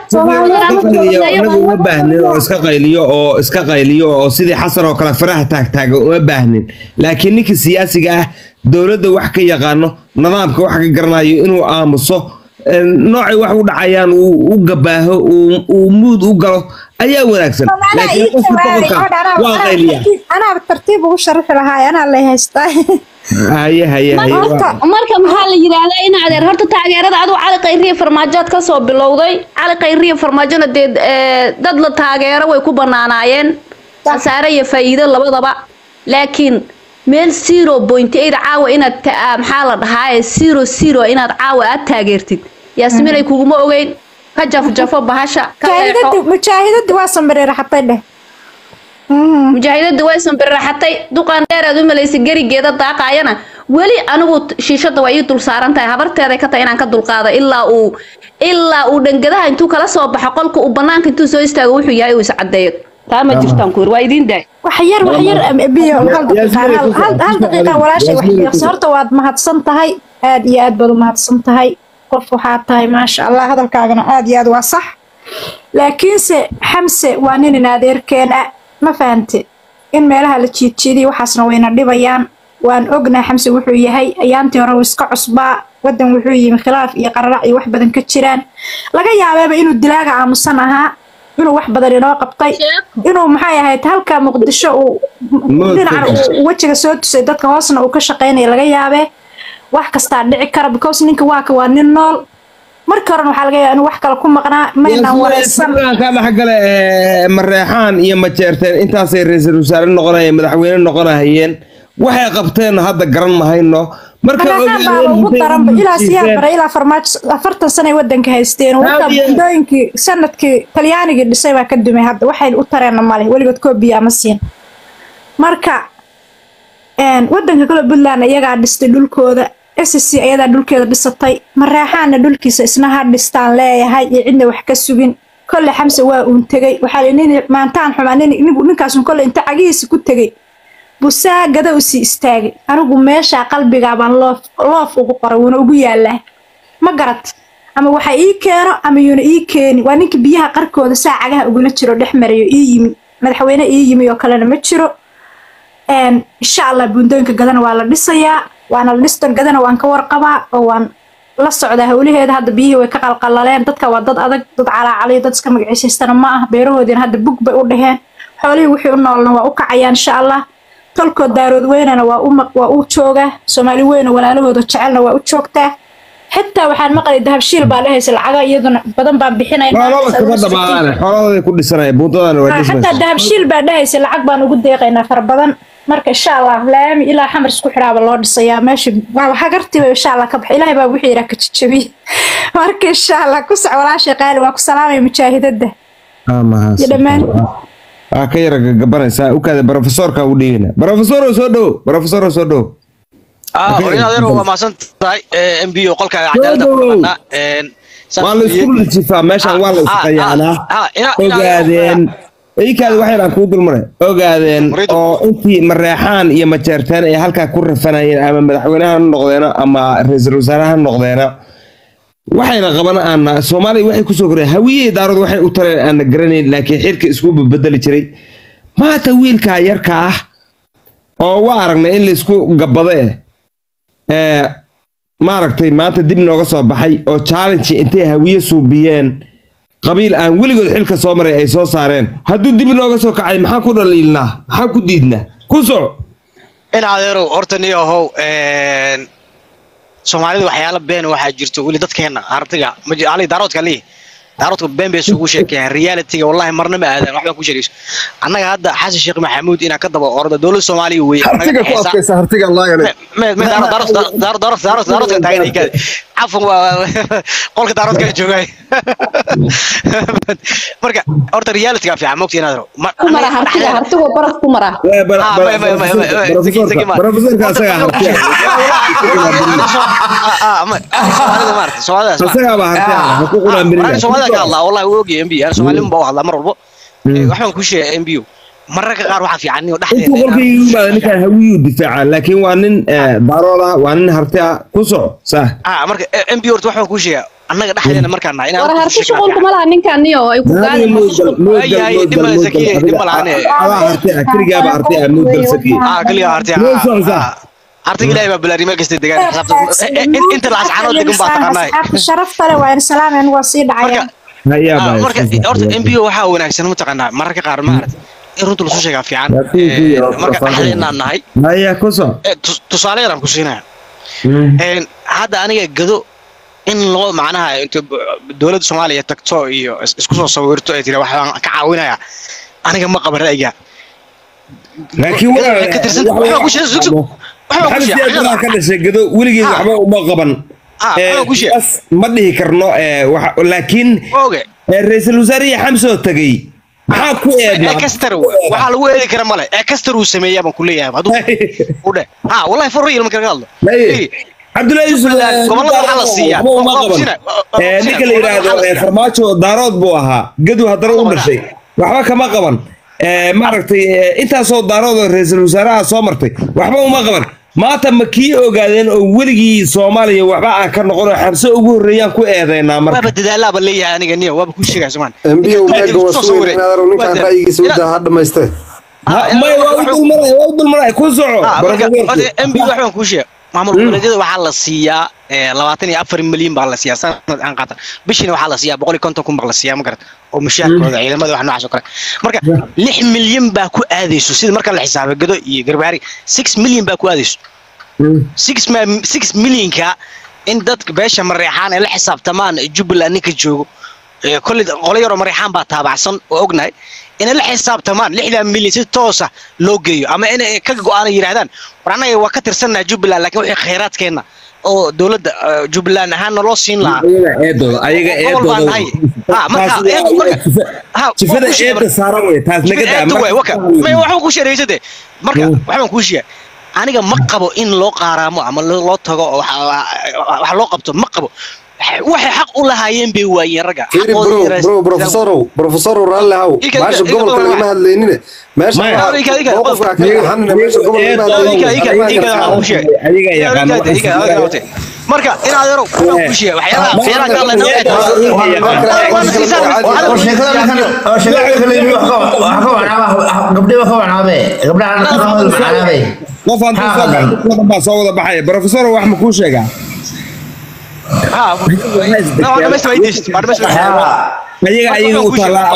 anagu uma baahnin oo iska qayliyo oo iska qayliyo oo sidii xasan oo kale faraha taagtaaga uma baahnin laakiin ninka siyaasiga ah dowladda wax ka yaqaano nidaamka wax ka garanayo inuu aamuso eh, noocay wax u dhacayaan uu u gabaaho uu- uu muud u galo ayaa wanaagsan laakiin qofka boqorka waa qayliya anaa tartiib ugu sharixi lahaa anaa lay haystaa haye haye haye marka marka maxaa la yiraahdaa in adeer horta taageerada aduu cali qayriya farmaajood ka soo bilowday cali qayriya farmaajona dee ee, dad la taageero way ku banaanaayeen khasaare iyo faa'iido labadaba laakiin meel zero point eight caawa inaad ta- ah, maxaa la dhahaa zero zero inaad caawa aad taageertid yaasminay kuguma ogeyn ka jafjafo bahasha ka leexo mujaahidadii mujaahidadii waa sambareera xatay dheh mujaahidada way sanbirraxatay duqaan dheer aad u malaysay gerigeeda daaqaayana weli anigu t- shiishada waa ii dul saaran tahay habarteeday ka tahay inaan ka dulqaado ilaa uu ilaa uu dhangadaha intuu kala soo baxo qolka uu banaanka intuu soo istaago wuxuu yahay uu iscadeeyo taa ma jirtaan ku yiri waa idiin daay wax yar wax yar am- biyo hal daqiiqa hal hal- hal daqiiqa walaashay wax yaqsi horta waad mahadsan tahay aad iyo aad baad u mahadsan tahay qof waxaa tahay maasha allah hadalkaagana aad iyo aad waa sax laakiinse xamse waa nin in adeerkeen ah ma fahante in meelaha la jiidjiidiyo waxaasna wayna dhibayaan waan ognaa xamse wuxuu yahay ayaantii hore uu iska cusbaa wadan wuxuu yimi khilaaf iyo qararac iyo wax badan ka jiraan laga yaabeeba inuu dilaaga aamusan ahaa inuu wax badan inoo qabtay inuu maxay ahayd halka muqdisho uu dhinacan uu wejiga soo tusay dadka hoosna uu ka shaqaynaya laga yaabee wax kastaa dhici kara because ninka waaka waa nin nool markii horena waxaa laga yaabaa inuu wax kale ku maqnaa maynaan wareysan ka dhexgale ee, mareexaan iyo majeerteen intaasay ra-iisul wasaare noqonayeen madaxweyne noqonahayeen waxay qabteen hadda garan mahayno marka madaxaan baaba ugu daranba ilaa siyaa bare ilaa farmaajo afartan sano ay wadanka haysteen wata bundooyinkii sanadkii talyaanigii dhisay baa ka dumay hadda waxay u tareenna male weligood koobiya ama siin marka een, wadanka kale puntland iyagaa dhistay dhulkooda sc ayadaa dhulkeeda dhisatay mareexaana dhulkiisa isna ha dhistaan leeyahay iyo cidna wax ka sugin kolle xamse waa uun tegey waxaa li nin maantaan xumaa nin ninku ninkaasun kolle inta cagihiisa ku tegey busaa gada u sii istaagay anigu meeshaa qalbigaa baan loof loof ugu qoray wuuna ugu yaalaa ma garat ama waxa ii keeno ama yuuna ii keeni waa ninka biyaha qarkooda saa cagaha ugula jiro dhex marayo ii yimi madaxweyne ii yimi oo kalena ma jiro een, insha allah buundooyinka gadana waa la dhisayaa waana la dhistan gadana waan ka warqabaa oo waan la socdaa howlaheeda hadda biyihii way ka qalqalaleen dadka waa dad adag dad calaacaliyo dad iska magaciisaystana ma ah beerahoodiina hadda bug bay u dheheen xoolihii wixii u noolna waa u kacayaan insha allah tolkood daarood weynana waa u maq- waa u joogaa soomaali weyna walaalahooda jecelna waa u joogtaa xitaa waxaan maqlay dahabshiil baa dhehaysa lacaga iyaduna badan baan bixinaynaa xoolada kama dhamaadaan xoolahooday ku dhisanaya buuntadana waa Ah, dhismaysa xataa dahabshiil baa dhehaysa lacag baan ugu deeqaynaa fara badan marka insha allah laami ilaa xamar isku xidhaaba loo dhisayaa meesha waaba hagartiba insha allah ka baxa ilaahay baa wixii yidhaa ka jajabiye marka insha allah ku soc walaashay qaali waa ku salaamaya mujaahidada iyo dhammaan aa ka yara gagabanaysaa ukaada brofesorka u dhiibina brofesoro soo dhowo brofesoro soo dhowo ah hooyada adeero waa mahadsan tahay m b o qolkaaga cadaalada ku dhaqanaa waa la isku jifaa meeshaan waa la isqayaanaa ogaadeen ikaada waxayaan kuu dulmaray ogaadeen oo intii mareexaan iyo majeerteen ay halkaa ku rafanayeen ama madaxweynaha ha noqdeena ama ra-iisul wasaare ha noqdeena waxayna qaban aana soomaaliya waxay kusoo koreen hawiyey daarood waxay u tareen aana garanayn laakiin xilka isku bedeli jiray maanta wiilkaa yarka ah oo waa aragnay in laysku gabbado eh ee maaragtay maanta dib nooga soo baxay oo challenge intay hawiye suubiyeen qabiil aan weligood xilka soo maray ay soo saareen hadduu dib nooga soo kacay maxaa ku dhaliilnaa maxaa ku diidnaa ku soco in adeerow horta ni ahow soomaalida waxyaala been waxaa jirto weli dadkeena artiga ali daaroodka lii daaroodka been bay isugu sheekeeyaan realityga wallahi marna ma aadan waxbaan ku sheegayso annaga hadda xasan sheekh maxamuud inaan ka daba orda dowladda soomaaliya weeye hartiga ku adkaysa hartiga allah yale daaroodka taagan cafan waa qolka daaroodka joogay marka horta realityga fiican mogta inaad ku mara hartiga hartigu baraf ku mara profesorka asagaa hartiya asagaaba hartiya ha ku qulaanbirin soomaalida ka hadlaa wallahi wuu ogyahay mbiyo soomaalima baa u hadlaa mar walbo waxbaan ku sheegay mbiyo mararka qaar waxaa fiican inuu intuu qolka igu yimaada ninkaan hawiyuu difaaca laakiin waa nin daarood ah waa nin harti ah ku soco sah marka mbiyo horta waxbaan ku sheegaa annaga dhexdeena markaan nahay war harti shuqulku ma laha ninkan niyo ay ku keligaaba harti ah muudal saki keligaa harti artiga ilaahay baa balaari meel kasta degaan inta la ascaanoo degan baa taqaanaay sharafta leh waa in salaameen waa sii dhacayaan marka horta mbo waxaa wanaagsan mataqaanaa mararka qaar maarata in runta lasu sheegaa fiican marka dhexdeenaan nahay haya ku soc tusaale yaraan ku siinaya hadda aniga gado in loo macnaha inta dowladda soomaaliya tagto iyo isku soo sawirto ay tiri waxaan ka caawinaya aniga ma qaban ra'yiga laakiin maxamed ka dhashay gado weligeed waxba uma qaban ma dhihi karno laakiin ra-iisul wasaarihi xamsoo tagay maxaa ku eedna ekster waxaa lagu eedi kara male ekster uu sameeyaa baan ku leeyahay hadduu u dhe ha wallahi for real marka ka hadlo cabdullahi yusuf gobolada waxaa la siiyaa uma qaban ninka la yidhaahdo farmaajo daarood buu ahaa gadu haddana u dhashay waxba kama qaban maaragtay intaasoo daarood oo ra-iisul wasaaraha soo martay waxba uma qaban maanta ma kii ogaadeen oo weligii soomaaliya waxba aan ka noqon oo xabse ugu horreeyaan ku eedeynaa marka waaba dadaalaaba leeyahay aniga niyo waaba ku sheegaya somaan mbiyo meega waa suweyn inaadaro ninkaan ra'yigiisa u daa ha dhamaystee may waa u dulmaray waa u dulmaray ku soco mb waxbaan kuu sheega maamul goboleedyada waxaa la siiyaa labaatan iyo afar milyan baa la siiyaa sanad aan qaatan bishina waxaa la siiyaa boqol iyo konton kun baa la siiyaa ma garata oo mushaarkooda ciidamada wax noocaas oo kale marka lix milyan baa ku aadayso sida marka la xisaabay gado iyo garbaari six milyan baa ku aadayso six six milyanka in dadka beesha mareexaan ay la xisaabtamaan jubbaland ninka joogo kolley qolo yaroo mareexaan baa taabacsan oo ognahay inay la xisaabtamaan lixdan milyan si toosa loo geeyo ama inay ka go-aan yidhahdaan war annaga waa ka tirsannaha jubbaland laakiin wixii khayraadkeenna oo dowladda jubbaland ahaana loo siin lahaa eedooda ayaga eedooda eedda saaran wey taas naga waxbaan kuu sheegaysade marka waxbaan kuu sheega aniga ma qabo in loo qaaraamo ama loo tago wax loo qabto ma qabo waxay xaq u lahaayeen bay waayeen ragga bro profesorow profesorow raalli haw meesha gobolka lagama hadlaynine meesha mowqifka ka qaxanina meesha gobolka lagama hadlaynin marka in adeero waxaan ku sheegay waxyaalaha waxyaalaha ka hadlayna qofbaa soo wada baxaya profesor wax ma kuu sheegaa ayaga ayaga u taallaa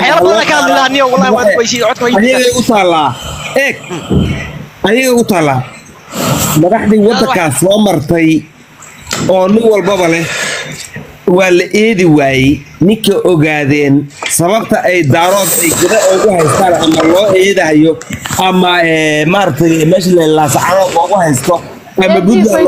ayaga u taallaa eeg ayaga u taallaa madaxdii waddankaas soo martay oo nin walbaba leh waa la eedi waayey ninka ogaadeen sababta ay daarood ay gada ugu haystaan ama loo eedahayo ama maaragtay meesha leelaasacado loogu haysto ama buntland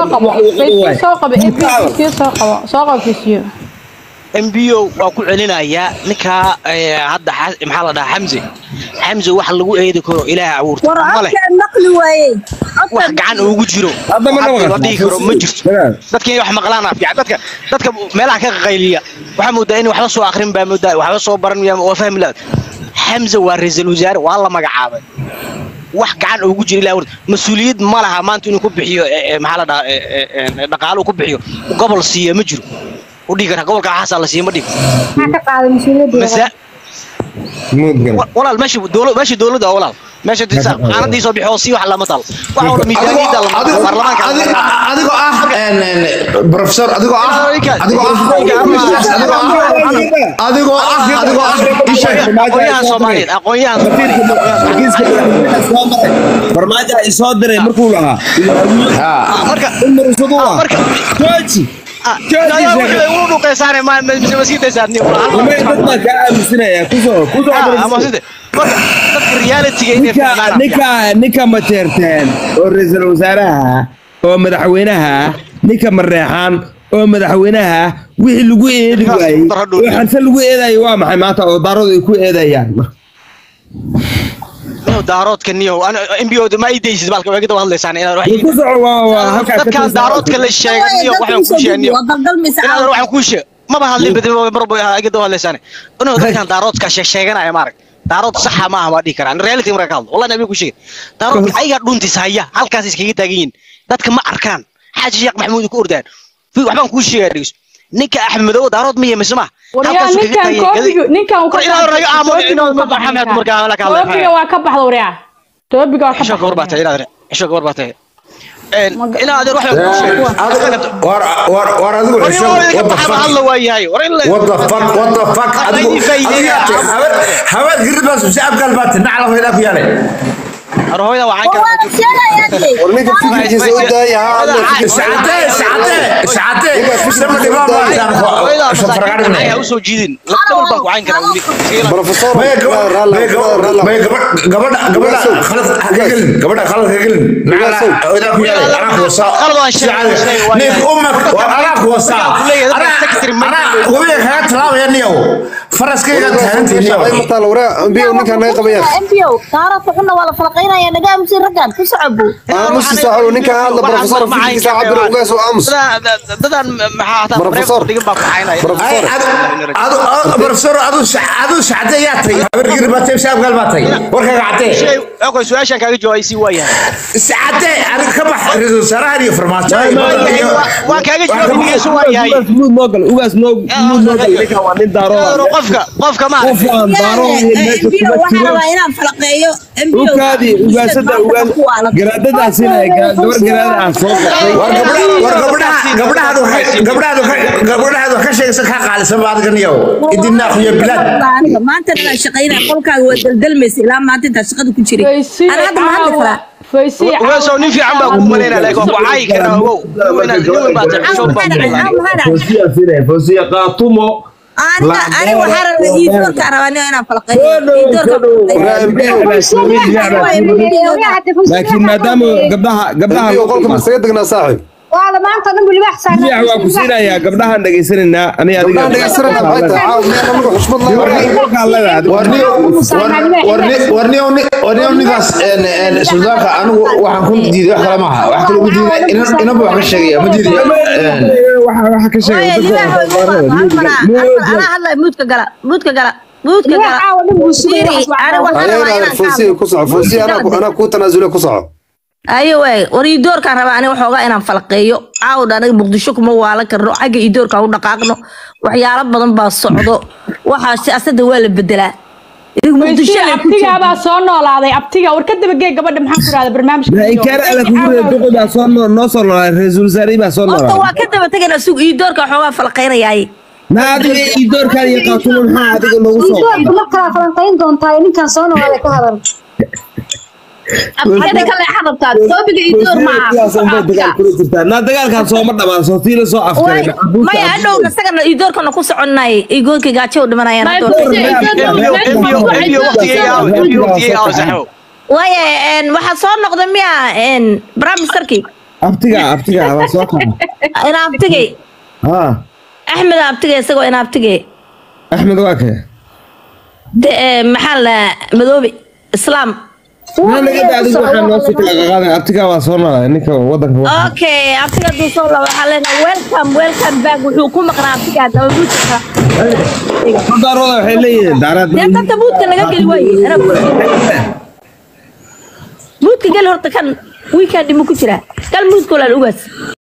loogu haysto mbo waa ku celinayaa ninkaa hadda maxaa la dhahaa xamse xamse wax lagu eedi karo ilaah abuurta male wax gacan ugu jiro la dhihi karo ma jirto dadka inay wax maqlaan fiican dadka dadka meelaha ka qayliya waxaa moodaa in waxba soo akrin baa moodaa waxba soo baran waa fahmi la xamse waa ra-iisul wasaare waa la magacaabay wax gacan ugu jira ilaa mas-uuliyad ma laha maanta inuu ku bixiyo maxaa la dhahaa dhaqaale uu ku bixiyo gobol siiya ma jiro udhigi kara gobolka xaasa la siiya ma dhig walaal meesha dowlad meesha dowladda waa walaal meesha disa qaanadii soo bixi oo si wax lama talo waxa wada miisaaniyada lama talo baarlamaanka adigoo ah professor adigoo ah adigoo ah adigoo ah adigoo ah aqoonyahan soomaaliyeed aqoonyahan farmaajo ay soo diray markuu lahaa marka marka jooji ninka mateerteen oo ra-iisul wasaaraha oo madaxweynaha ninka mareexaan oo madaxweynaha wixii lagu eedi waayey oo xarse lagu eedayo waa maxay maanta oo daaradu ay ku eedayaan daaroodka niyow mbo ma idaysid balka way gada hadlaysaan inaad wax ku soco waa halka dadkan daaroodka la sheegay niyow waxaan ku sheegay niyow inaad waxaan ku sheegay maba hadlin badi marbo gada hadlaysaan inuu dadkan daaroodka sheeganaya maarag daarood saxa maaha waa dhihi karaan reality marka ka hadlo wallahi nabi ku sheegay daaroodka ayaga dhuntis haya halkaas iskaga taagan yihiin dadka ma arkaan xaaji sheekh maxamuud ku ordaan waxbaan ku sheegay dhigis ninka axmed madow daarood ma yeemis ma toobiga waa ka baxda waryaa toobiga waa ka xisho gabar baa tahay inaad xisho gabar baa tahay ina adeer wax ku sheegay war war war adigu xisho what the fuck hadla waayahay war in what the fuck what the fuck adigu habar habar giribas shacab galbaad nacla hoyda ku yaalay arhooyda waxaan kala warninka fikirkiisa u daaya sacate sacate sacate sama dhibaa ma ayaan usoo jiidin labadaba baan ku cayn karaa weli professor gabadha gabadha khalad ha ka gelin gabadha khalad ha ka gelin nacla hoyda ku yaalay anaa ku wasaa nin ummak anaa ku wasaa anaa wabiga kaga talaabaya niyow faraskayga taagantay niyow matal wara mbiyo ninka naga qabayaan mbiyo taarafka xunna waa la falaqaynaya naga aamusin raggan ku socobo aamusi saaxo ninka hadla professor fikirkiisa cabir ugaas oo aamus dadan maxaa hataa professor digin baa ku caynaya professor adu professor adu adu sacade yaa tay habar gir baa tay shaab gal baa tay warkaga cadee okoy su-aashan kaaga jawaabay si waayahay sacade adig ka bax ra-iisul wasaarahan iyo farmaajo waan kaaga jawaabay si waayahay muud noo gal ugaas noo muud noo gal ninka waa nin daaro qofka qofka ma qof aan daaro iyo meesha kuma waxaan jiro rabaa inaan falaqeeyo ukaadi ugaasada ugaas garaadadaasina gabar garaada aan soo baxay war gabdha war gabdhaha gabdhahaadu gabdhahaadu gabdhahaadu ka sheegaysa ka qaalisan ba adiga niyow idinaa khiyo bilad maanta inaan shaqaynaa qolkaaga waa daldalmaysa ilaa maanta intaa shaqada ku jiray ana hadda ma hadli karaa ugaasoo nin fiican baa kuu malaynaa laakiin waa ku caayi karaa ogow inaad baa tahay xishood baa fosiya sina fosiya qaatumo aniga aniga waxaa rabaa iidoorka rabaa aniga inaan falaqeeyo laakiin maadaama gabdhaha gabdhaha qolka masaga degnaa saaxib waada maanta dhan bilibaax saaran biyax waa ku siinayaa gabdhahan dhegaysanaynaa ani adiga gabdhahan dhegaysanayna maxay tahay caaw miyaan anagu xushmad warniyow warniyow ninkaas suldaanka anigu waxaan ku diiday wax kale maaha wax kale ugu diiday inaba wax ka sheegaya ma diiday waxa ka sheegay anaa hadlay muudka gala muudka gala muudka gala fosiya ku soco fosiya anaa kuu tanaasule ku soco ayo waay war iidoorkaan rabaa aniga waxoogaa inaan falaqeeyo caawdha aniga muqdisho kuma waalan karno xagga iidoorkaan u dhaqaaqno waxyaalo badan baa socdo waxaa siyaasada waa la bedelaa abtigaabaa soo noolaaday abtiga war ka dabagee gabadha maxaan ku rahda barnaamijka inkaar ala kugu reer duqodaa soo noo soo noolaaday ra-iisul wasaarihii baa soo horta noolaaday waa ka daba tegayna sug iidoorka waxoogaa falaqaynayaaye na adiga iidoorkaan iyo qaatumo maxaa adiga noogu soo iidoorka ma kala falanqayn doontaa ninkan soo noolaaday ka hadal abtiyada kale xadabtaa toobiga iidoor maaha na dagaalkan sooma dhamaan soo tii la soo afkaray maya hadhowna isagana iidoorkana ku soconay iigoorka gaajo u dhimanayaan waaya waxaa soo noqda miya bramisterkii abtiga abtiga waa soo kaca ina abtigay ha axmed abtigay isagoo ina abtigay axmed waa kee maxaa la madoobe islaam adigu waxaa noo sii kala qaqaaday abtiga waa soo noolaaday ninka wadanka waa okay abtiga hadduu soo laba waxaa leenahay welcome welcome back wuxuu ku maqnaa abtiga haddaba buudka daarooda waxay leeyihiin daaraad dee danta buudka naga geli waaye ana buudka geli horta kan wiikandi ma ku jiraa gal buudka walaal ugaas